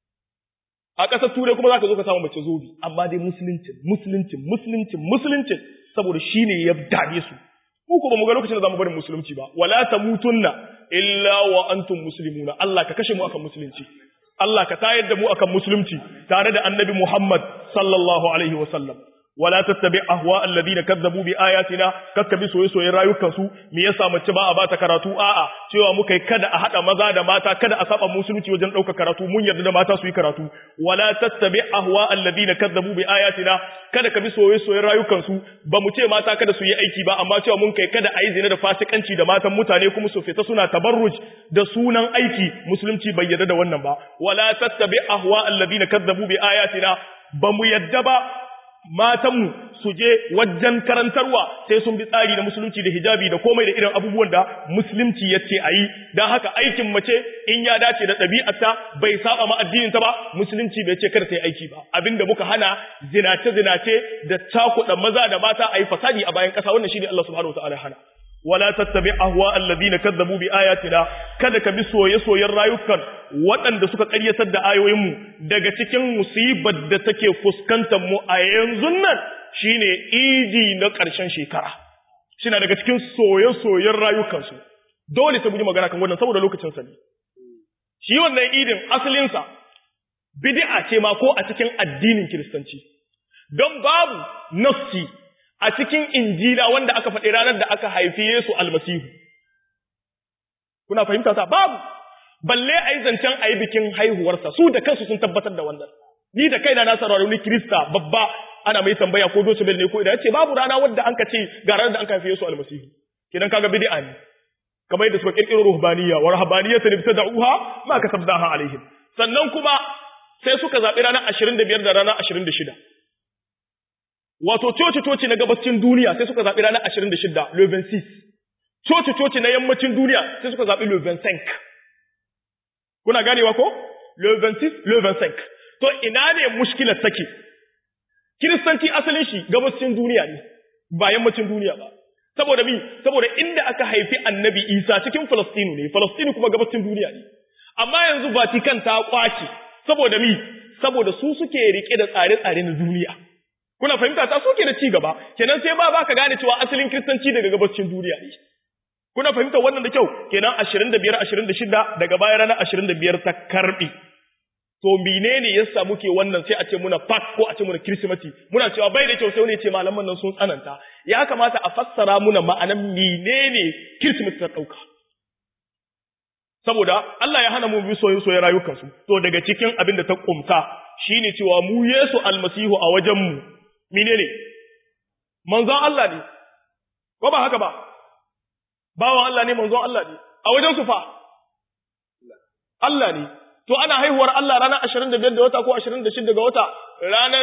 a ƙasar turai kuma zaka zo ka samu mace zobi amma dai musuluncin musuluncin musuluncin musuluncin saboda shine ya dade su mu ko ba mu ga lokacin da zamu barin musulunci ba wala tamutunna illa wa antum muslimuna Allah ka kashe mu akan musulunci Allah ka tayar da mu akan musulunci tare da annabi Muhammad sallallahu alaihi wa sallam wala tattabi ahwa alladhina kazzabu bi ayatina kakkabi soyayyen rayukan su me yasa mace ba a bata karatu a'a cewa muka yi kada a hada maza da mata kada a saba musulunci wajen dauka karatu mun yarda da mata su yi karatu wala tattabi ahwa alladhina kazzabu bi ayatina kada ka bi soyayyen rayukan su ba mu ce mata kada su yi aiki ba amma cewa mun kai kada a yi zina da fasikanci da matan mutane kuma su fita suna tabarruj da sunan aiki musulunci bai yarda da wannan ba wala tattabi ahwa alladhina kazzabu bi ayatina ba mu yadda ba matanmu su je wajen karantarwa sai sun bi tsari na musulunci da hijabi da komai da irin abubuwan da musulunci ya ce a yi don haka aikin mace in ya dace da ɗabi'arta bai saba ma addininta ba musulunci bai ce kar ta yi aiki ba abinda muka hana zinace zinace da cakuɗa maza da mata a yi fasadi a bayan ƙasa wannan shine Allah subhanahu wa ta'ala hana wala tattabi ahwa alladhina kadzabu bi ayatina kada ka bi soye-soyen rayukan waɗanda suka ƙaryatar da ayoyin mu daga cikin musibar da take fuskantar mu a yanzu nan shine idi na ƙarshen shekara shina daga cikin soye-soyen rayukansu dole sai mun yi magana kan wannan saboda lokacin sa ne shi wannan idin asalinsa bid'a ce ma ko a cikin addinin kiristanci don babu nafsi a cikin injila wanda aka faɗi ranar da aka haifi Yesu almasihu kuna fahimta ta babu balle a yi zancen a yi bikin haihuwarsa su da kansu sun tabbatar da wannan ni da kaina na saurari wani kirista babba ana mai tambaya ko dosu ne ko idan yace babu rana wadda an ka ce ga ranar da an haifi Yesu almasihu kidan kaga bid'a ne kamar yadda suka kirkiro ruhbaniya wa ruhbaniyatan ibtada'uha ma kasabnaha alaihim sannan kuma sai suka zabi ranar 25 da ranar 26 wato coci coci na gabacin duniya sai suka zabi ranar 26 le 26 coci coci na yammacin duniya sai suka zabi le 25 kuna ganewa ko le 26 le 25 to ina ne mushkilar take kiristanci asalin shi gabacin duniya ne ba yammacin duniya ba saboda mi saboda inda aka haifi annabi isa cikin falastinu ne falastinu kuma gabacin duniya ne amma yanzu vatican ta kwace saboda mi saboda su suke rike da tsare-tsare na duniya kuna fahimta ta suke da ci gaba kenan sai ba baka gane cewa asalin kiristanci daga gabacin duniya ne kuna fahimta wannan da kyau kenan 25 26 daga baya ranar 25 ta karbi to menene yasa muke wannan sai a ce muna pak ko a ce muna kirsimati muna cewa bai da kyau sai wani ce malaman nan sun tsananta ya kamata a fassara muna ma'anan menene kirsimati ta dauka saboda Allah ya hana mu bi soyayya soyayya rayukan su to daga cikin abin da ta kumsa shine cewa mu Yesu almasihu a wajen mu menene manzon Allah ne ko ba haka ba bawan Allah ne manzon Allah ne a wajen su fa Allah ne to ana haihuwar Allah ranar 25 da wata ko 26 ga wata ranar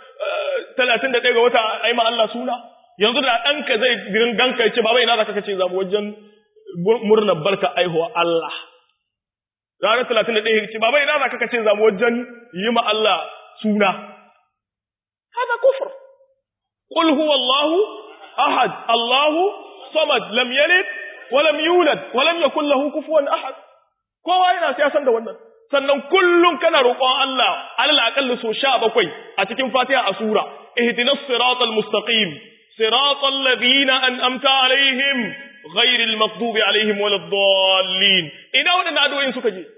31 ga wata ai ma Allah suna yanzu da ɗanka zai girin ganka ya ce baba ina zaka kace zamu wajen murnar barka aihuwa Allah ranar 31 ya ce baba ina zaka kace zamu wajen yi ma Allah suna hada kufr qul huwa Allah ahad Allahu samad lam yalid wa lam yulad wa lam yakul lahu kufuwan ahad kowa yana sai san da wannan sannan kullum kana roƙon Allah alal aqallu so 17 a cikin Fatiha a sura ihdinas siratal mustaqim siratal ladina an'amta alaihim ghairil maghdubi alaihim waladdallin ina wadannan addu'o'in suka je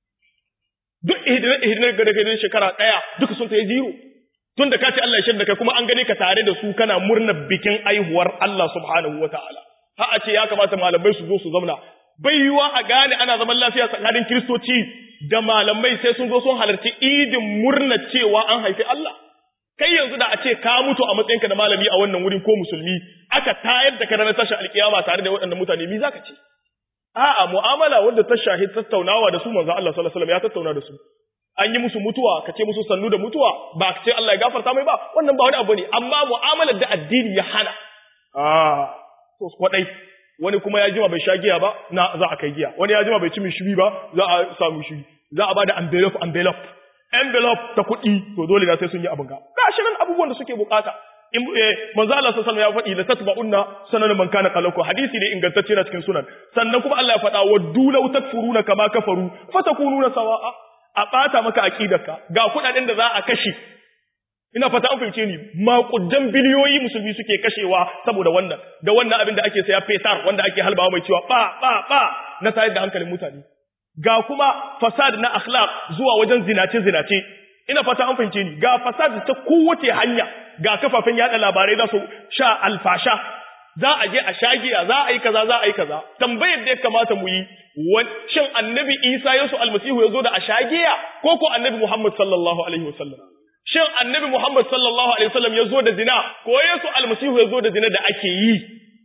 duk ihdinas ihdinas ga daga shekara daya duka sun tayi zero tunda kace Allah ya shirda kai kuma an gane ka tare da su kana murnar bikin aihuwar Allah subhanahu wataala ha a ce ya kamata malamai su zo su zauna bai yiwa a gane ana zaman lafiya tsakanin kiristoci da malamai sai sun zo sun halarci idin murna cewa an haifi Allah kai yanzu da a ce ka mutu a matsayinka da malami a wannan wurin ko musulmi aka tayar da kana na tashi alkiyama tare da waɗannan mutane mi zaka ce a'a mu'amala wanda ta shahi tattaunawa da su manzo Allah sallallahu alaihi wasallam ya tattauna da su an yi musu mutuwa ka ce musu sannu da mutuwa ba ka ce Allah ya gafarta mai ba wannan ba wani abu ne amma mu'amalar da addini ya hana ah to kwadai wani kuma ya jima bai sha giya ba na za a kai giya wani ya jima bai ci shiri ba za a samu shiri za a bada envelope envelope envelope ta kuɗi to dole na sai sun yi abin ga gashi nan abubuwan da suke bukata in manzo Allah sallallahu alaihi ya faɗi la tatba'unna sanan man kana qalaku hadisi ne ingantacce na cikin sunan sannan kuma Allah ya faɗa wa dulau takfuruna kama kafaru fatakununa sawa'a a bata maka aqidarka ga kuɗaɗen da za a kashe ina fata an fahimce ni makudan biliyoyi musulmi suke kashewa saboda wannan da wannan abin da ake saya fetar wanda ake halbawa mai cewa ba ba ba na tayar da hankalin mutane ga kuma fasad na akhlaq zuwa wajen zinace zinace ina fata an fahimce ni ga fasad ta kowace hanya ga kafafen yada labarai za su sha alfasha za a je a shagiya za a yi kaza za a yi kaza tambayar da ya kamata mu yi shin annabi Isa Yesu almasihu ya zo da a shagiya ko ko annabi Muhammad sallallahu alaihi wasallam shin annabi Muhammad sallallahu alaihi wasallam ya zo da zina ko Yesu almasihu ya zo da zina da ake yi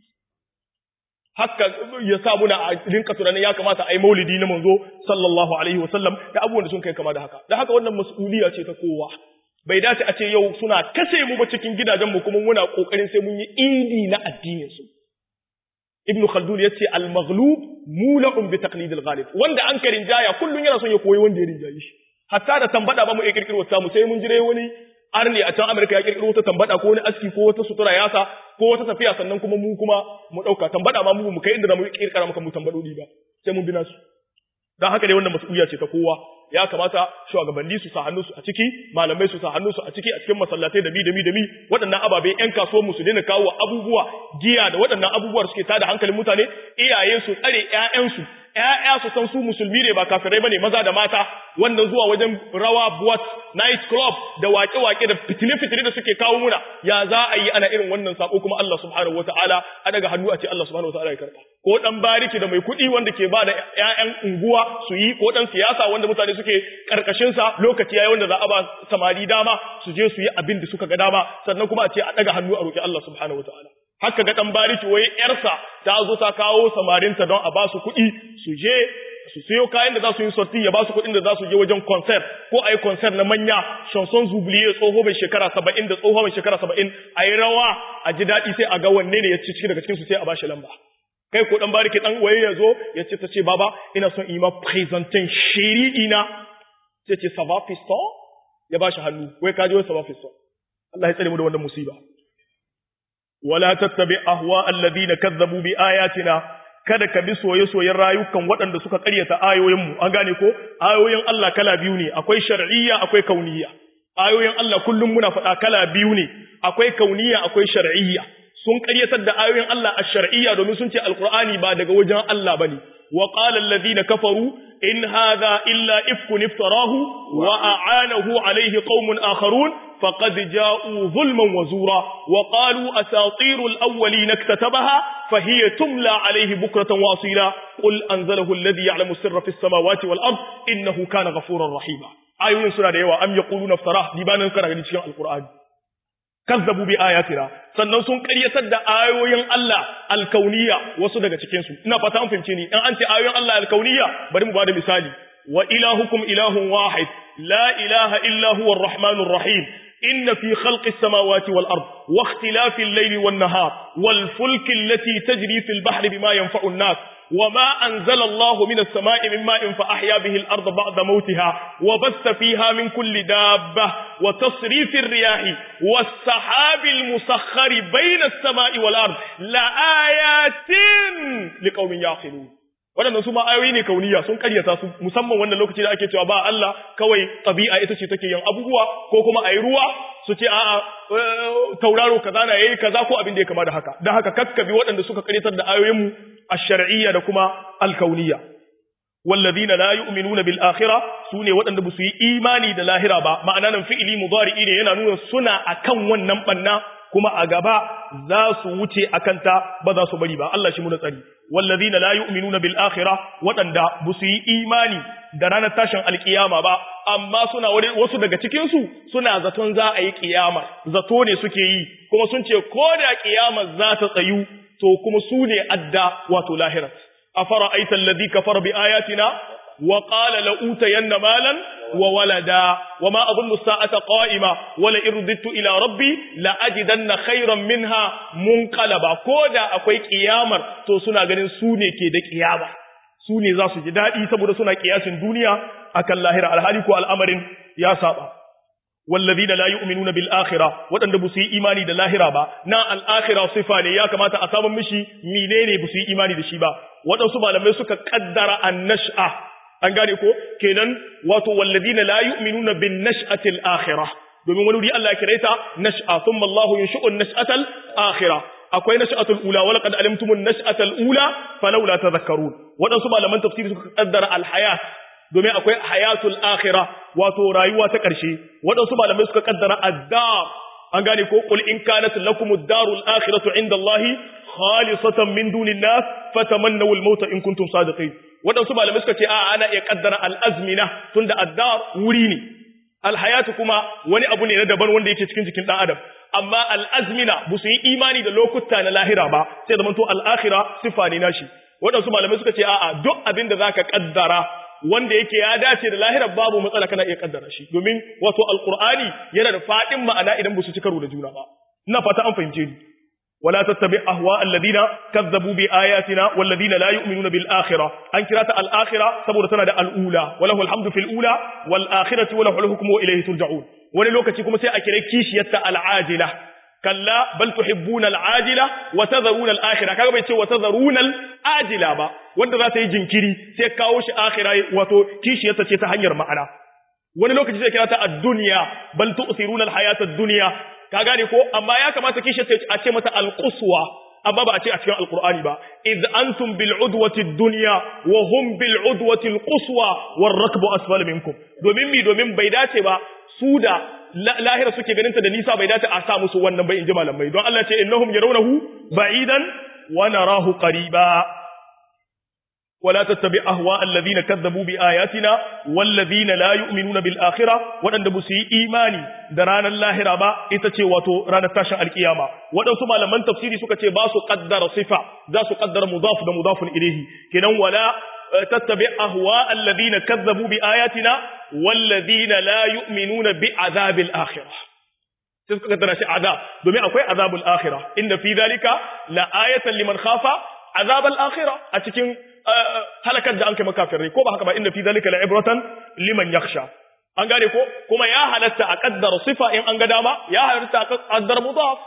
haka ya sa muna a rinka tunanin ya kamata a yi maulidi na manzo sallallahu alaihi wasallam da abubuwan da sun kai kama da haka da haka wannan mas'uliya ce ta kowa bai dace a ce yau suna kashe mu ba cikin gidajen mu kuma muna kokarin sai mun yi idi na addinin su ibn khaldun yace al maghlub mula'un bi taqlid al ghalib wanda an karin jaya kullun yana son ya koyi wanda ya rinjaye shi hatta da tambada ba mu iya kirkiro ta mu sai mun jire wani arni a can Amerika ya kirkiro wata tambada ko wani aski ko wata sutura yasa ko wata tafiya sannan kuma mu kuma mu dauka tambada ma mu mu kai inda mu kirkira maka mu tambadodi ba sai mun bina su dan haka dai wannan mas'uliya ce ta kowa ya kamata shugabanni su sa hannu su a ciki malamai su sa hannu su a ciki a cikin masallatai da mi da mi da mi waɗannan ababe ƴan kasuwar mu su daina kawo abubuwa giya da waɗannan abubuwa da suke tada hankalin mutane iyaye su tsare ƴaƴansu ƴaƴa su san su musulmi ne ba kafirai bane maza da mata wannan zuwa wajen rawa buwat night club da wake-wake da fitine-fitine da suke kawo muna ya za a yi ana irin wannan sako kuma Allah subhanahu wataala a daga hannu a ce Allah subhanahu wataala ya karba ko dan bariki da mai kuɗi wanda ke ba da ƴaƴan unguwa su yi ko dan siyasa wanda mutane suke karkashin sa lokaci yayi wanda za a ba samari dama su je su yi abin da suka ga dama sannan kuma a ce a daga hannu a roki Allah subhanahu wataala haka ga dan bariki wai yarsa ta zo ta kawo samarinta don a ba su kuɗi su je su sayo kayan da za su yi sorti ya ba su kuɗin da za su je wajen concert ko a yi concert na manya chanson zubliye tsoho mai shekara saba'in da tsoho mai shekara saba'in a yi rawa a ji daɗi sai a ga wanne ne ya ci ciki daga cikinsu sai a ba shi lamba kai ko dan bariki dan waye ya zo ya ce ta ce baba ina son yi ma presentin shiri ina sai ce sava fiston ya ba shi hannu wai ka ji wai sava fiston Allah ya tsare mu da wannan musiba wala tattabi ahwa alladhina kazzabu bi ayatina kada ka bi soye-soyen rayukan waɗanda suka ƙaryata ayoyinmu an gane ko ayoyin Allah kala biyu ne akwai shar'iyya akwai kauniyya ayoyin Allah kullum muna faɗa kala biyu ne akwai kauniyya akwai shar'iyya sun ƙaryatar da ayoyin Allah a shar'iyya domin sun ce alqur'ani ba daga wajen Allah bane wa qala alladhina kafaru in hadha illa ifkun iftarahu wa a'anahu alayhi qaumun akharun فقد جاءوا ظلما وزورا وقالوا أساطير الأولين اكتتبها فهي تملى عليه بكرة واصيلا قل أنزله الذي يعلم السر في السماوات والأرض إنه كان غفورا رحيما آيون سنة ديوة أم يقولون افتراه ديبانا كان غني القرآن kazzabu bi ayatina sannan sun ƙaryatar da ayoyin Allah alkauniya wasu daga cikin su ina fata an fahimce ni in an ce ayoyin Allah alkauniya bari mu bada misali wa ilahukum ilahun wahid la ilaha illa huwa arrahmanur rahim inna fi khalqis samawati wal ard wa ikhtilafil layli wan nahar wal fulki allati tajri fil bahri bima yanfa'u an-nas وما أنزل الله من السماء من ماء فأحيا به الأرض بعد موتها وبث فيها من كل دابة وتصريف الرياح والسحاب المسخر بين السماء والأرض لآيات لقوم يعقلون waɗannan su ma ayoyi ne kauniya sun karyata su musamman wannan lokaci da ake cewa ba Allah kawai tabi'a ita ce take yin abubuwa ko kuma ayi ruwa su ce a'a tauraro kaza na yayi kaza ko abin da ya kama da haka dan haka kakkabi waɗanda suka karyatar da ayoyin mu ash-shar'iyya da kuma al-kauniyya walladhina la yu'minuna bil akhirah sune waɗanda ba su yi imani da lahira ba ma'ana nan fi'ili mudari'i ne yana nuna suna akan wannan banna kuma a gaba za su wuce akan ta ba za su bari ba Allah shi mu da tsari wallazina la yu'minuna bil akhirah wadanda bu su yi imani da ranar tashin alkiyama ba amma suna wasu daga cikin su suna zaton za a yi kiyama zato ne suke yi kuma sun ce ko da kiyama za ta tsayu to kuma su ne adda wato lahirat afara aita alladhi kafara bi ayatina wa qala la utayanna malan wa walada wa ma adunnu as-sa'ata qa'ima wa la irditu ila rabbi la ajidanna khayran minha munqalaba koda akwai kiyamar to suna ganin su ne ke da kiyama su ne za su ji dadi saboda suna kiyasin duniya akan lahira alhali ko al'amarin ya saba والذين لا يؤمنون بالآخرة waɗanda ba su yi imani da lahira ba na al'akhira sifa ne ya kamata a samun mishi menene ba su yi imani da shi ba waɗansu malamai suka kaddara an-nash'a an gane ko kenan wato walladina la yu'minuna bin nash'atil akhirah domin wani wuri Allah ya kira ta nash'a thumma Allahu yunshi'u an-nash'atal akhirah akwai nash'atul ula wa laqad alimtumun nash'atal ula falawla tadhakkarun wadansu malaman tafsiri suka kaddara al-hayat domin akwai hayatul akhirah wato rayuwa ta ƙarshe wadansu malamai suka kaddara ad-dar an gane ko qul in kanat lakumud darul akhiratu inda Allah khalisatan min dunin nas fatamannaw al-maut in kuntum sadiqin wadansu malamai suka ce a ana iya kaddara al-azmina tunda ad-dar wuri ne al-hayatu kuma wani abu ne na daban wanda yake cikin jikin dan adam amma al-azmina ba su yi imani da lokuta na lahira ba sai zaman to al-akhirah sifa ne nashi wadansu malamai suka ce a'a duk abin da zaka kaddara wanda yake ya dace da lahirar babu matsala kana iya kaddara shi domin wato alqur'ani yana da fadin ma'ana idan ba su ci karo da juna ba ina fata an fahimce ni wala tattabi ahwa alladhina kazzabu bi ayatina walladhina la yu'minuna bil akhirah an kirata al akhirah saboda tana da al ula walahu alhamdu fil ula wal akhirati walahu al hukmu wa ilayhi turja'un wani lokaci kuma sai a kire kishiyarta al ajila kalla bal tuhibbuna al-ajila wa tadharuna al-akhirah kaga bai ce wa tadharuna al-ajila ba wanda za ta yi jinkiri sai kawo shi akhira wato kishiyarsa ce ta hanyar ma'ana wani lokaci sai kira ta ad-dunya bal tu'thiruna al-hayata ad-dunya ka gane ko amma ya kamata kishiyarsa a ce mata al-quswa amma ba a ce a cikin alqur'ani ba id antum bil udwati ad-dunya wa hum bil udwati al-quswa war rakbu asfala minkum domin mi domin bai dace ba su da lahira suke ganin ta da nisa bai dace a sa musu wannan bai inji malamai don Allah ce innahum yarawnahu ba'idan wa narahu qariba wala tattabi ahwa alladhina kadzabu bi ayatina walladhina la yu'minuna bil akhirah wadanda bu su yi imani da ranar lahira ba ita ce wato ranar tashin alkiyama wadansu malaman tafsiri suka ce ba su qaddara sifa za su qaddara mudaf da mudafun ilayhi kenan wala تتبع أهواء الذين كذبوا بآياتنا والذين لا يؤمنون بعذاب الآخرة تذكر ترى شيء عذاب دومي أكوي عذاب الآخرة إن في ذلك لآية لمن خاف عذاب الآخرة أتكين هلكت da an kai makafirai ko ba haka ba inda fi zalika la'ibratan liman yakhsha an gane ko kuma ya halatta a kaddara sifa in an ga dama ya halatta a kaddara mudaf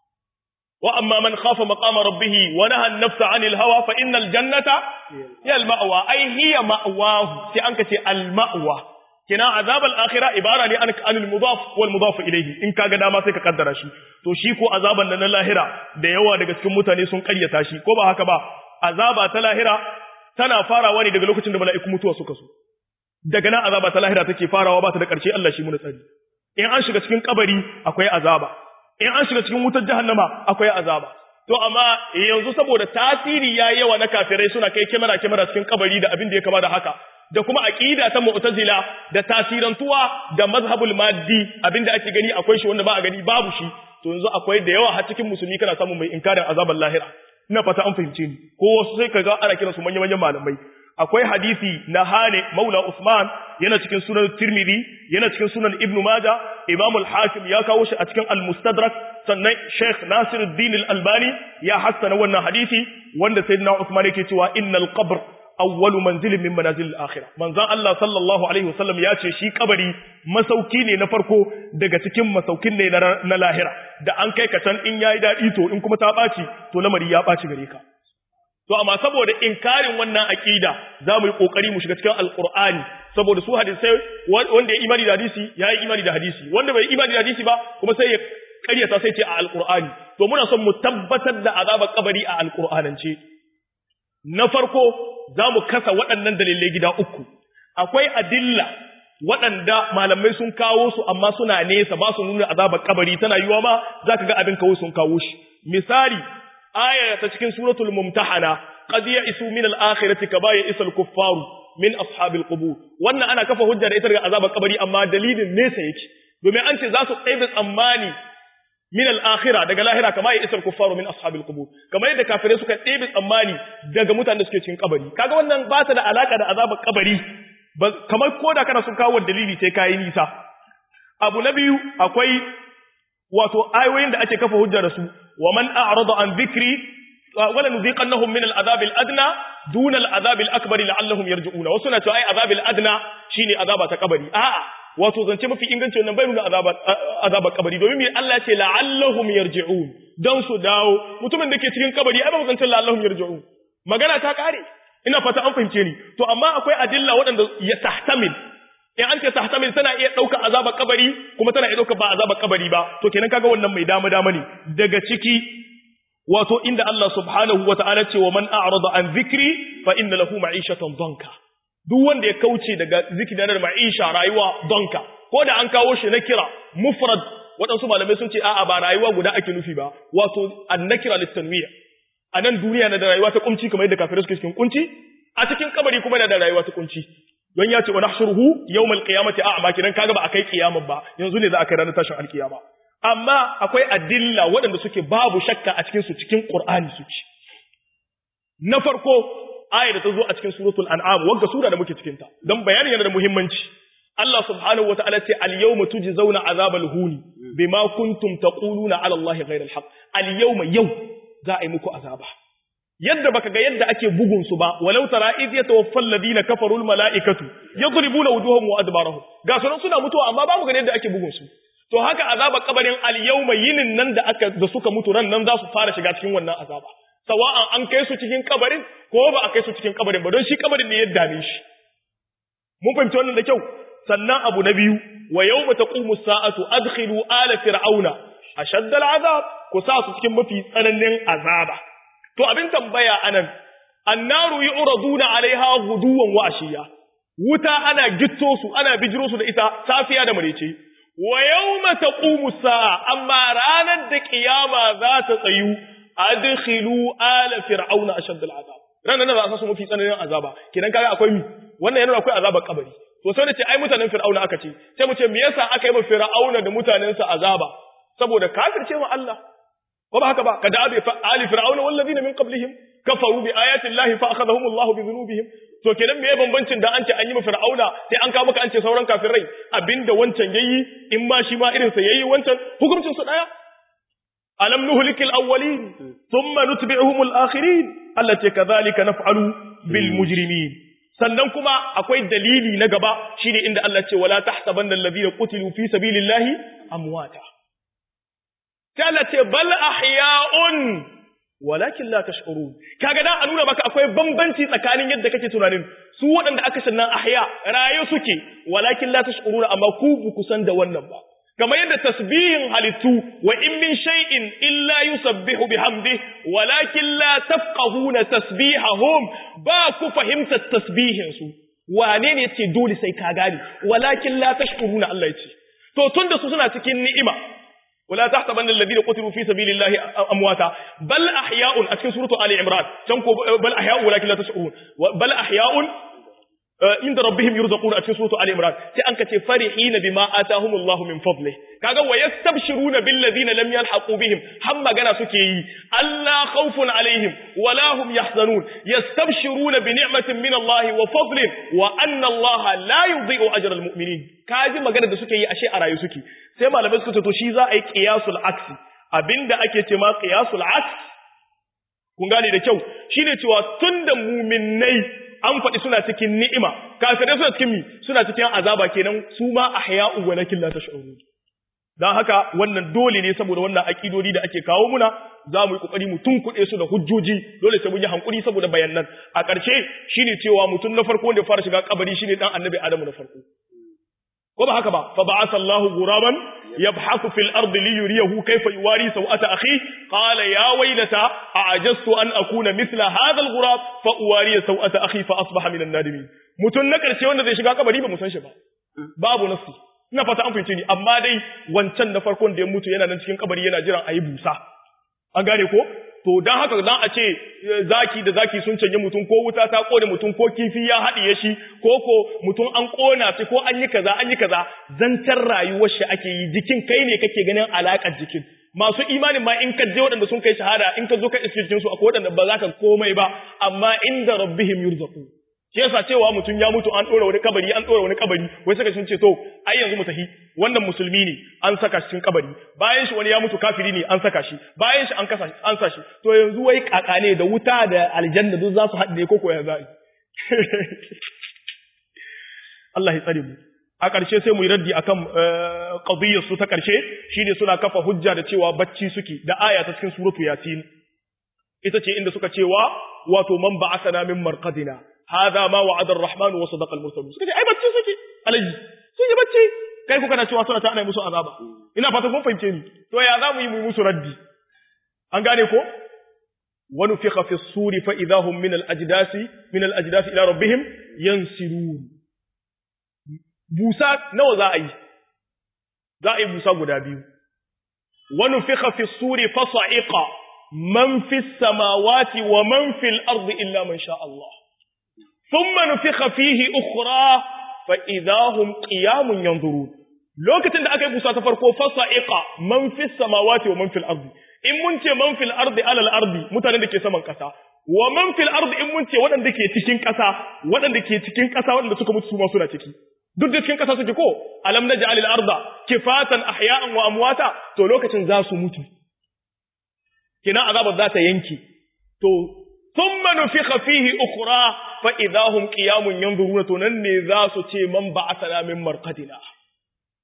وأما من خاف مقام ربه ونهى النفس عن الهوى فإن الجنة هي المأوى أي هي مأواه سيأنك المأوى كنا عذاب الآخرة عبارة عن المضاف والمضاف إليه إن كان داما سيكا قدر شي to shi ko azaban nan na lahira da yawa daga cikin mutane sun karyata shi ko ba haka ba azaba ta lahira tana farawa ne daga lokacin da mala'iku mutuwa suka so daga nan azaba ta lahira take farawa ba ta da ƙarshe Allah shi mu tsari in an shiga cikin kabari akwai azaba in an shiga cikin wutar jahannama akwai azaba to amma yanzu saboda tasiri ya yawa na kafirai suna kai kamera kamera cikin kabari da abin da ya kama da haka da kuma aqida ta mu'tazila da tasirantuwa da mazhabul maddi abin da ake gani akwai shi wanda ba a gani babu shi to yanzu akwai da yawa har cikin musulmi kana samun mai inkarin azabar lahira ina fata an fahimce ni ko wasu sai kaga ana kiransu manyan manyan malamai akwai hadisi na hane maula Usman yana cikin sunan Tirmidhi yana cikin sunan Ibn Majah Imam al-Hakim ya kawo shi a cikin al-Mustadrak sannan Sheikh Nasiruddin al-Albani ya hassana wannan hadisi wanda Sayyidina Usman yake cewa innal qabr awwalu manzilin min manazil al-akhirah manzon Allah sallallahu alaihi wasallam ya ce shi kabari masauki ne na farko daga cikin masaukin ne na lahira da an kai ka can in yayi dadi to in kuma ta baci to lamari ya baci gare ka To amma saboda inkarin wannan aqida za mu yi kokari mu shiga cikin alqur'ani saboda su hadisai wanda ya imani da hadisi ya yi imani da hadisi wanda bai imani da hadisi ba kuma sai ya karyata sai ce a alqur'ani to muna son mu tabbatar da azabar kabari a alqur'anance na farko za mu kasa waɗannan dalilai gida uku akwai adilla waɗanda malamai sun kawo su amma suna nesa ba su nuna azabar kabari tana yiwa ma zaka ga abin kawo sun kawo shi misali aya ta cikin suratul mumtahana qad ya'isu min al-akhirati kama ya'isa al-kuffaru min ashabil qubur wannan ana kafa hujja da ita daga azabar kabari amma dalilin nesa yake domin an ce za su tsaye tsammani min al-akhirah daga lahira kama ya'isa al-kuffaru min ashabil qubur kamar yadda kafirai suka tsaye tsammani daga mutanen da suke cikin kabari kaga wannan ba ta da alaka da azabar kabari kamar koda kana sun kawo dalili sai kai nisa abu na biyu akwai wato ayoyin da ake kafa hujja da su wa man a'rada an dhikri wala nuziqannahum min al'adab al'adna duna al'adab al'akbar la'allahum yarji'una wasu na cewa ai azab al'adna shine azaba ta kabari a'a wato zance mafi inganci wannan bai nuna azaba azaba kabari domin me Allah ya ce la'allahum yarji'un dan su dawo mutumin da ke cikin kabari ai ba zance la'allahum yarji'un magana ta kare ina fata an fahimce ni to amma akwai adilla waɗanda ya tahtamil in an ce tahtamil tana iya ɗauka azabar kabari kuma tana iya ɗauka ba azabar kabari ba to kenan kaga wannan mai dama dama ne daga ciki wato inda Allah subhanahu wa ta'ala ce wa man a'rada an zikri fa inna lahu ma'ishatan danka duk wanda ya kauce daga zikri da ma'isha rayuwa danka ko da an kawo shi na kira mufrad waɗansu malamai sun ce a'a ba rayuwa guda ake nufi ba wato annakira litanwiya a nan duniya na da rayuwa ta kunci kamar yadda kafirai suke cikin kunci a cikin kabari kuma na da rayuwa ta kunci don ya ce wa nahshuruhu yawmal qiyamati a'ma kidan kaga ba akai kiyama ba yanzu ne za a kai ranar tashin alkiyama amma akwai adilla waɗanda suke babu shakka a cikin su cikin qur'ani suke na farko ayar da ta zo a cikin suratul an'am wanda sura da muke cikin ta dan bayanin yana da muhimmanci Allah subhanahu wata'ala ce al-yawma tujzauna azabal huni bima kuntum taquluna ala Allah ghayra al-haq al-yawma yau za a yi muku azaba yadda baka ga yadda ake bugun su ba walau tara iz yatawaffal ladina kafaru al malaikatu yadribuna wujuhahum wa adbarahum ga sunan suna mutuwa amma babu ga yadda ake bugun su to haka azabar kabarin al-yawma yinin nan da aka da suka mutu ran nan za su fara shiga cikin wannan azaba sawa'an an kai su cikin kabarin ko ba a kai su cikin kabarin ba don shi kabarin ne ya dame shi mun fahimci wannan da kyau sannan abu na biyu wa yawma taqumu sa'atu adkhilu ala fir'auna ashadda al'azab ku sa su cikin mafi tsananin azaba to abin tambaya anan annaru yu'raduna 'alaiha ghuduwan wa ashiya wuta ana gitto su ana bijiro su da ita safiya da marece wa yawma taqumu sa'a amma ranar da kiyama za ta tsayu adkhilu ala fir'auna ashadda al'azab ranar da za su mafi tsananin azaba kidan kaga akwai mi wannan yana akwai azabar kabari to sai da ce ai mutanen fir'auna aka ce sai mu ce me yasa aka yi ma fir'auna da mutanensa azaba saboda kafirce ma Allah ko ba haka ba kada abi ali fir'auna wal ladina min qablihim kafaru bi ayati llahi fa akhadhahum Allah bi dhunubihim to kenan me bambancin da an ce an yi ma fir'auna sai an kawo maka an ce sauran kafirai abinda wancan yayi in ma shi ma irin sa yayi wancan hukuncin su daya alam nuhlikil awwalin thumma nutbi'uhum al akhirin allati kadhalika naf'alu bil mujrimin sannan kuma akwai dalili na gaba shine inda Allah ce wala tahsabanna alladhina qutilu fi sabilillahi amwata sai Allah ce bal ahya'un walakin la tash'urun kaga dan a nuna maka akwai bambanci tsakanin yadda kake tunanin su waɗanda aka shannan ahya raye suke walakin la tash'uruna amma ku bu ku san da wannan ba kamar yadda tasbihin halittu wa in min shay'in illa yusabbihu bihamdi walakin la tafqahuna tasbihahum ba ku fahimtar tasbihin su wane ne yace dole sai ka gane walakin la tashkuruna Allah yace to tunda su suna cikin ni'ima wala tahsabanna alladhina qutilu fi sabilillahi amwata bal ahya'un a cikin suratu ali imran can ko bal ahya'un walakin la tashkurun bal ahya'un inda rabbihim yurzaquna a cikin suratu ali imran sai an kace farihina bima atahumullahu min fadli kaga wa yastabshiruna bil ladina lam yalhaqu bihim har magana suke yi alla khawfun alaihim wala hum yahzanun yastabshiruna bi ni'matin min Allah wa fadlin wa anna Allah la yudhi'u ajra al mu'minin kaji magana da suke yi ashe a rayu suke sai malamai suka ce to shi za a yi qiyasul aksi abinda ake ce ma qiyasul aks kun gane da kyau shine cewa tunda mu'minnai an faɗi suna cikin ni'ima kafirai suna cikin mi suna cikin azaba kenan su ma ahya'u walakin la tash'urun dan haka wannan dole ne saboda wannan akidodi da ake kawo muna za mu yi kokari mu tunkuɗe su da hujjoji dole sai mun yi hankuri saboda bayanan a ƙarshe shine cewa mutum na farko wanda ya fara shiga kabari shine dan annabi adamu na farko ko ba haka ba fa ba'atha Allahu ghuraban yabhathu fil ardi li yuriyahu kayfa yuwari sawata akhi qala ya waylata a'jaztu an akuna mithla hadha al-ghurab fa uwari sawata akhi fa asbaha min an-nadimin mutun na karshe wanda zai shiga kabari ba mu san shi ba babu nafsi ina fata an fahimce ni amma dai wancan na farkon da ya mutu yana nan cikin kabari yana jiran ayi busa an gane ko to dan haka dan a ce zaki da zaki sun canje mutum ko wuta ta kone mutum ko kifi ya haɗiye shi ko ko mutum an kona shi ko an yi kaza an yi kaza zantar rayuwar shi ake yi jikin kai ne kake ganin alakar jikin masu imanin ma in ka je waɗanda sun kai shahada in ka zo ka iske jikin su akwai waɗanda ba za ka komai ba amma inda rabbihim yurzaqu shi yasa cewa mutum ya mutu an ɗora wani kabari an ɗora wani kabari wai suka sun ce to ai yanzu mu tafi wannan musulmi ne an saka shi cikin kabari bayan shi wani ya mutu kafiri ne an saka shi bayan shi an kasa an sa shi to yanzu wai kaka ne da wuta da aljanna duk za su haɗe ko ko ya za'i Allah ya tsare mu a ƙarshe sai mu yi raddi akan qadiyyar su ta ƙarshe shine suna kafa hujja da cewa bacci suke da aya ta cikin suratu yasin ita ce inda suka cewa wato man ba'athana min marqadina هذا ما وعد الرحمن وصدق المرسلون suka ce ai bacci suke alaji sun yi bacci kai kuka na cewa suna ta ana musu azaba ina fata kun fahimce ni to ya za mu yi mu musu raddi an gane ko wa nufikha fi suri fa idahum min al ajdasi min al ajdasi ila rabbihim yansirun busa nawa za a yi za a yi busa guda biyu wa nufikha fi suri fa sa'iqa man fi samawati wa man fil ardi illa man sha Allah ثم نفخ فيه أخرى فإذا هم قيام ينظرون lokacin da aka yi busa ta farko fasa'iqa man fis samawati wa man fil ardi in mun ce man fil ardi alal ardi mutanen da ke saman kasa wa man fil ardi in mun ce waɗanda ke cikin kasa waɗanda ke cikin kasa waɗanda suka mutu su ma suna ciki duk da cikin kasa suke ko alam naj'al al arda kifatan ahya'an wa amwata to lokacin za su mutu kina azabar za ta yanke to thumma nufikha fihi ukhra fa idahum qiyamun yanzuruna to nan ne za su ce man ba'athana min marqadina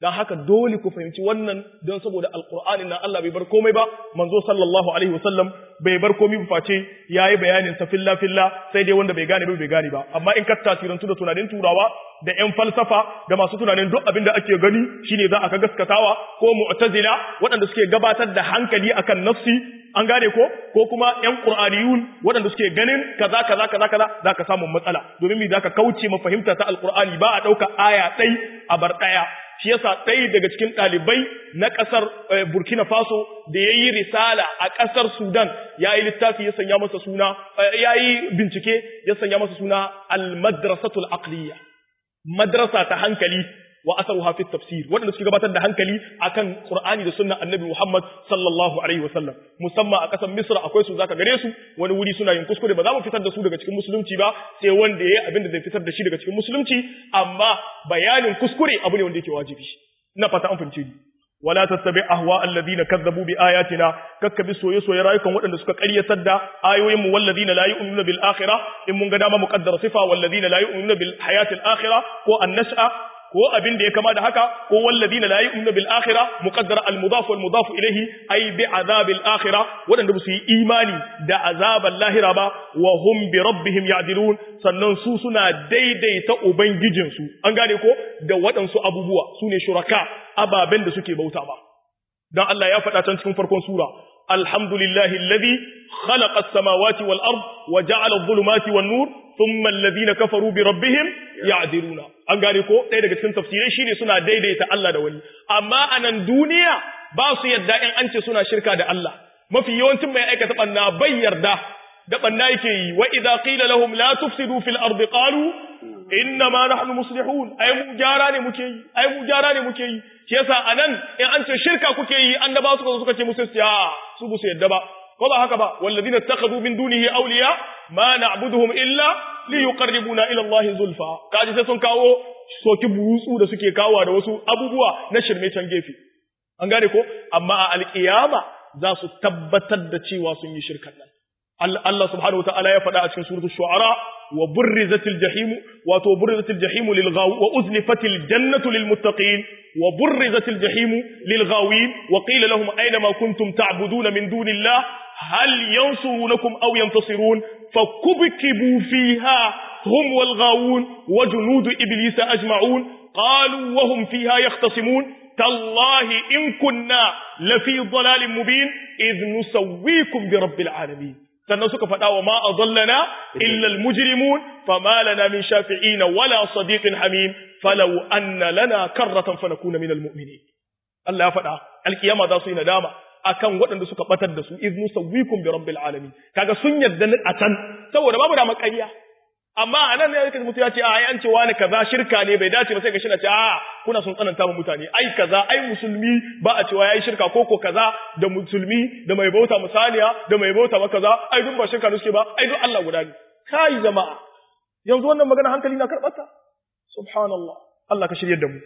dan haka dole ku fahimci wannan don saboda alqur'ani na Allah bai bar komai ba manzo sallallahu alaihi wasallam bai bar komai ba face yayi bayanin sa filla filla sai dai wanda bai gane ba bai gane ba amma in ka tasirantu da tunanin turawa da ƴan falsafa da masu tunanin duk abin da ake gani shine za a ka gaskatawa ko mu'tazila waɗanda suke gabatar da hankali akan nafsi an gane ko ko kuma ƴan qur'aniyun waɗanda suke ganin kaza kaza kaza kaza zaka samu matsala domin me zaka kauce ma fahimta ta alqur'ani ba a dauka aya ɗai a bar ɗaya shi yasa ɗaya daga cikin ɗalibai na ƙasar Burkina Faso da ya yi risala a ƙasar Sudan ya yi littafi ya sanya masa suna ya yi bincike ya sanya masa suna al-madrasatul aqliya madrasa ta hankali wa asaruha fi tafsir waɗanda suke gabatar da hankali akan Qur'ani da sunnan Annabi Muhammad sallallahu alaihi wasallam musamman a ƙasar Misra akwai su zaka gare su wani wuri suna yin kuskure ba za mu fitar da su daga cikin musulunci ba sai wanda yayi abin da zai fitar da shi daga cikin musulunci amma bayanin kuskure abu ne wanda yake wajibi ina fata an fahimce ni wala tattabi ahwa alladhina kazzabu bi ayatina kakkabi soye soye rayukan waɗanda suka ƙaryatar da ayoyin mu walladhina la yu'minuna bil akhirah in mun ga dama muqaddara sifa walladhina la yu'minuna bil hayatil akhirah ko an-nas'a ko abin da ya kama da haka ko walladina la yu'minu bil akhirah muqaddara al mudaf wal mudaf ilayhi ay bi azabil akhirah wadanda su yi imani da azabal lahira ba wa hum bi rabbihim ya'dilun sannan su suna daidaita ubangijin su an gane ko da wadansu abubuwa sune shuraka ababen da suke bauta ba dan Allah ya faɗa can cikin farkon sura alhamdulillahi alladhi khalaqa as-samawati wal ard wa ja'ala adh-dhulumati wan nur thumma alladhina kafaru bi rabbihim ya'diluna an gane ko ɗaya daga cikin tafsirai shine suna daidaita Allah da wani amma a nan duniya ba su yarda in an ce suna shirka da Allah mafi yawancin mai aikata banna bai yarda da banna yake yi wa idza qila lahum la tufsidu fil ardi qalu inna ma nahnu muslihun ai mu gyara ne muke yi ai mu gyara ne muke yi shi yasa anan in an ce shirka kuke yi annaba suka zo suka ce musu ya su bu su yarda ba ko ba haka ba walladina takhadhu min dunihi awliya ma na'buduhum illa liyuqarribuna ila Allah zulfa kaji sai sun kawo soki burutsu da suke kawo da wasu abubuwa na shirme can gefe an gane ko amma a alkiyama za su tabbatar da cewa sun yi shirkan nan Allah subhanahu wa ta'ala ya faɗa a cikin suratul shu'ara wa burrizatil jahim wato burrizatil jahim lil ghawi wa uzlifatil jannatu lil muttaqin wa burrizatil jahim lil ghawin wa qila lahum ayna ma kuntum ta'buduna min dunillah hal yansurunakum aw yantasirun fakubkibu fiha hum wal ghawun wa junud iblis ajma'un qalu wa hum fiha yahtasimun tallahi in kunna lafi dhalalin mubin idh nusawwikum bi rabbil alamin sannan suka faɗa wa ma adallana illa almujrimun fama lana min shafi'in wala sadiqin hamim falau anna lana karratan fanakuna min almu'minin Allah ya faɗa alkiyama za su yi nadama akan waɗanda suka batar da su iz nusawwikum bi rabbil alamin kaga sun yarda a can saboda babu da makariya amma anan ne yake mutu ya ce ai an ce wani kaza shirka ne bai dace ba sai ga shi na ce a kuna sun tsananta mu mutane ai kaza ai musulmi ba a cewa yayi shirka ko ko kaza da musulmi da mai bauta musaliya da mai bauta ba kaza ai duk ba shirka ne suke ba ai duk Allah guda ne kai jama'a yanzu wannan magana hankali na karbata subhanallah Allah ka shirye da mu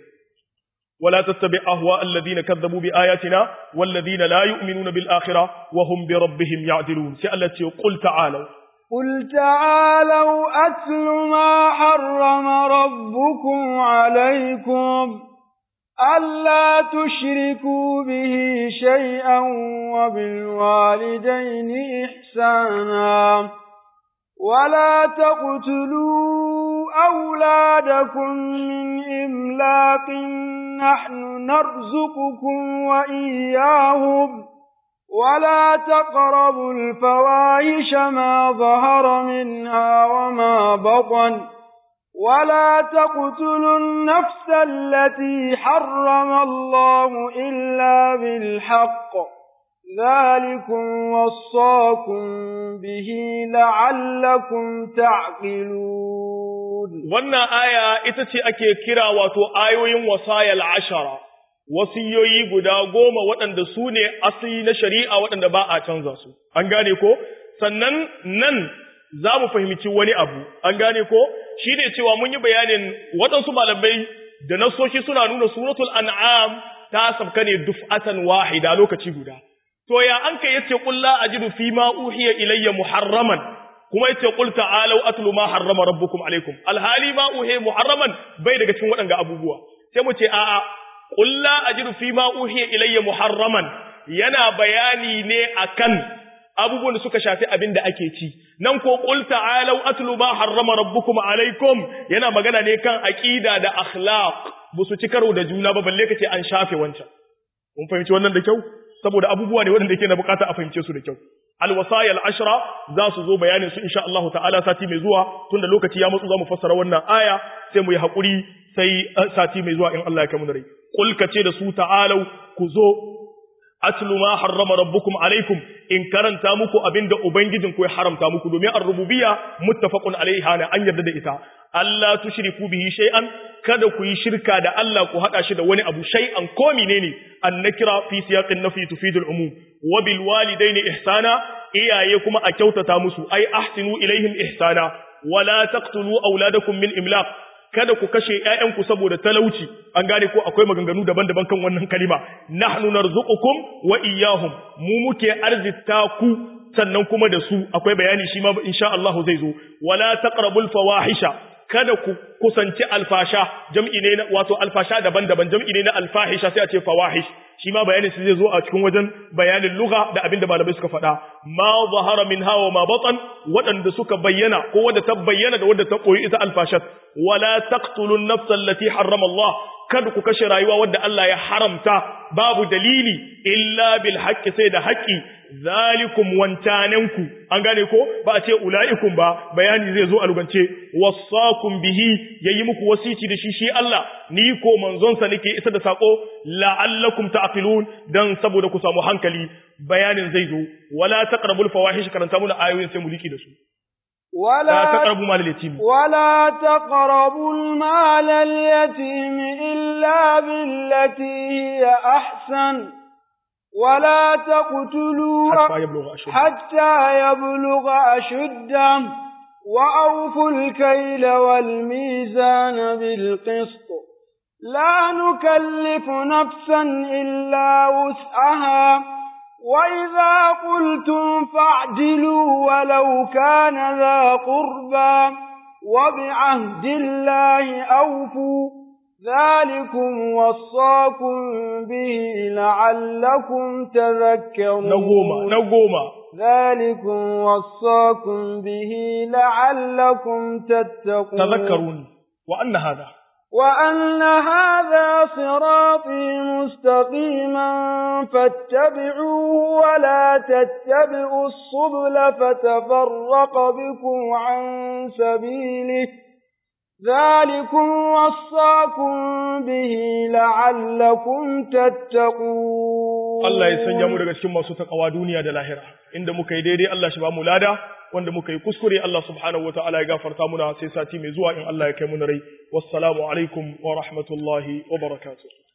ولا تتبع أهواء الذين كذبوا بآياتنا والذين لا يؤمنون بالآخرة وهم بربهم يعدلون سألتي قل تعالوا قل تعالوا أتل ما حرم ربكم عليكم ألا تشركوا به شيئا وبالوالدين إحسانا ولا تقتلوا أولادكم من إملاق نحن نرزقكم وإياهم ولا تقربوا الفواحش ما ظهر منها وما بطن ولا تقتلوا النفس التي حرم الله إلا بالحق ذلكم وصاكم به لعلكم تعقلون wannan aya ita ce ake kira wato ayoyin wasayal ashara wasiyoyi guda goma waɗanda su ne asali na shari'a waɗanda ba a canza su an gane ko sannan nan za mu fahimci wani abu an gane ko shi ne cewa mun yi bayanin waɗansu malamai da nasoshi suna nuna suratul an'am ta sabka ne duf'atan wahida lokaci guda to ya an kai yace qul la ajidu fi ma uhiya ilayya muharraman kuma yace qul ta'alu atlu ma harrama rabbukum alaikum alhali ma uhiya muharraman bai daga cikin waɗanga abubuwa sai mu ce a'a qul la ajidu fi ma uhiya ilayya muharraman yana bayani ne akan abubuwan da suka shafi abin da ake ci nan ko qul ta'alu atlu ma harrama rabbukum alaikum yana magana ne kan aqida da akhlaq busu ci karo da juna ba balle kace an shafe wancan mun fahimci wannan da kyau saboda abubuwa ne waɗanda yake na bukata a fahimce su da kyau alwasaya al'ashra za su zo bayanin su insha Allah ta'ala sati mai zuwa tunda lokaci ya matsu za mu fassara wannan aya sai mu yi haƙuri sai sati mai zuwa in Allah ya kai mu da rai qul kace da su ta'alau ku zo atlu ma harrama rabbukum alaikum in karanta muku abinda ubangijin ku ya haramta muku domin ar-rububiyya muttafaqun alaiha na an yarda da ita Allah tushriku bihi shay'an kada ku yi shirka da Allah ku hada shi da wani abu shay'an ko menene annakira fi siyaqin nafi tufidul umum wa bil walidaini ihsana iyaye kuma a kyautata musu ai ahsinu ilaihim ihsana wala taqtulu auladakum min imlaq kada ku kashe ƴaƴanku saboda talauci an gane ko akwai maganganu daban-daban kan wannan kalima nahnu narzuqukum wa iyyahum mu muke arzita ku sannan kuma da su akwai bayani shi ma insha Allah zai zo wala taqrabul fawahisha kada ku kusanci alfasha jam'i ne wato alfasha daban-daban jam'i ne na alfahisha sai a ce fawahish shi ma bayanin su zai zo a cikin wajen bayanin lugha da abin da malamai suka faɗa ma zahara min hawa ma batan waɗanda suka bayyana ko wadda ta bayyana da wadda ta koyi ita alfashat wala taqtulun nafsa allati harrama Allah kada ku kashe rayuwa wadda Allah ya haramta babu dalili illa bil haqqi sai da haqqi zalikum wancananku an gane ko ba a ce ulaikum ba bayani zai zo a lugance wasakum bihi yayi muku wasici da shi shi Allah ni ko manzon sa nake isa da sako la'allakum ta'qilun dan saboda ku samu hankali bayanin zai zo wala taqrabul fawahish karanta mu da ayoyin sai mu liki da su ولا تقربوا مال اليتيم ولا تقربوا المال اليتيم إلا بالتي هي أحسن ولا تقتلوا حتى يبلغ أشده حتى يبلغ أشده وأوفوا الكيل والميزان بالقسط لا نكلف نفسا إلا وسعها وإذا قلتم فاعدلوا ولو كان ذا قربى وبعهد الله أوفوا ذلكم وصاكم به لعلكم تذكرون نقوم نقوم ذلكم وصاكم به لعلكم تتقون تذكرون وأن هذا وأن هذا صراطي مستقيما فاتبعوه ولا تتبعوا السبل فتفرق بكم عن سبيله ذلكم وصاكم به لعلكم تتقون Allah ya sanya mu daga cikin masu takawa duniya da lahira inda muka yi daidai Allah shi ba mu lada wanda muka yi kuskure Allah subhanahu wataala ya gafarta muna sai sati mai zuwa in Allah ya kai mu rai wassalamu alaikum wa rahmatullahi wa barakatuh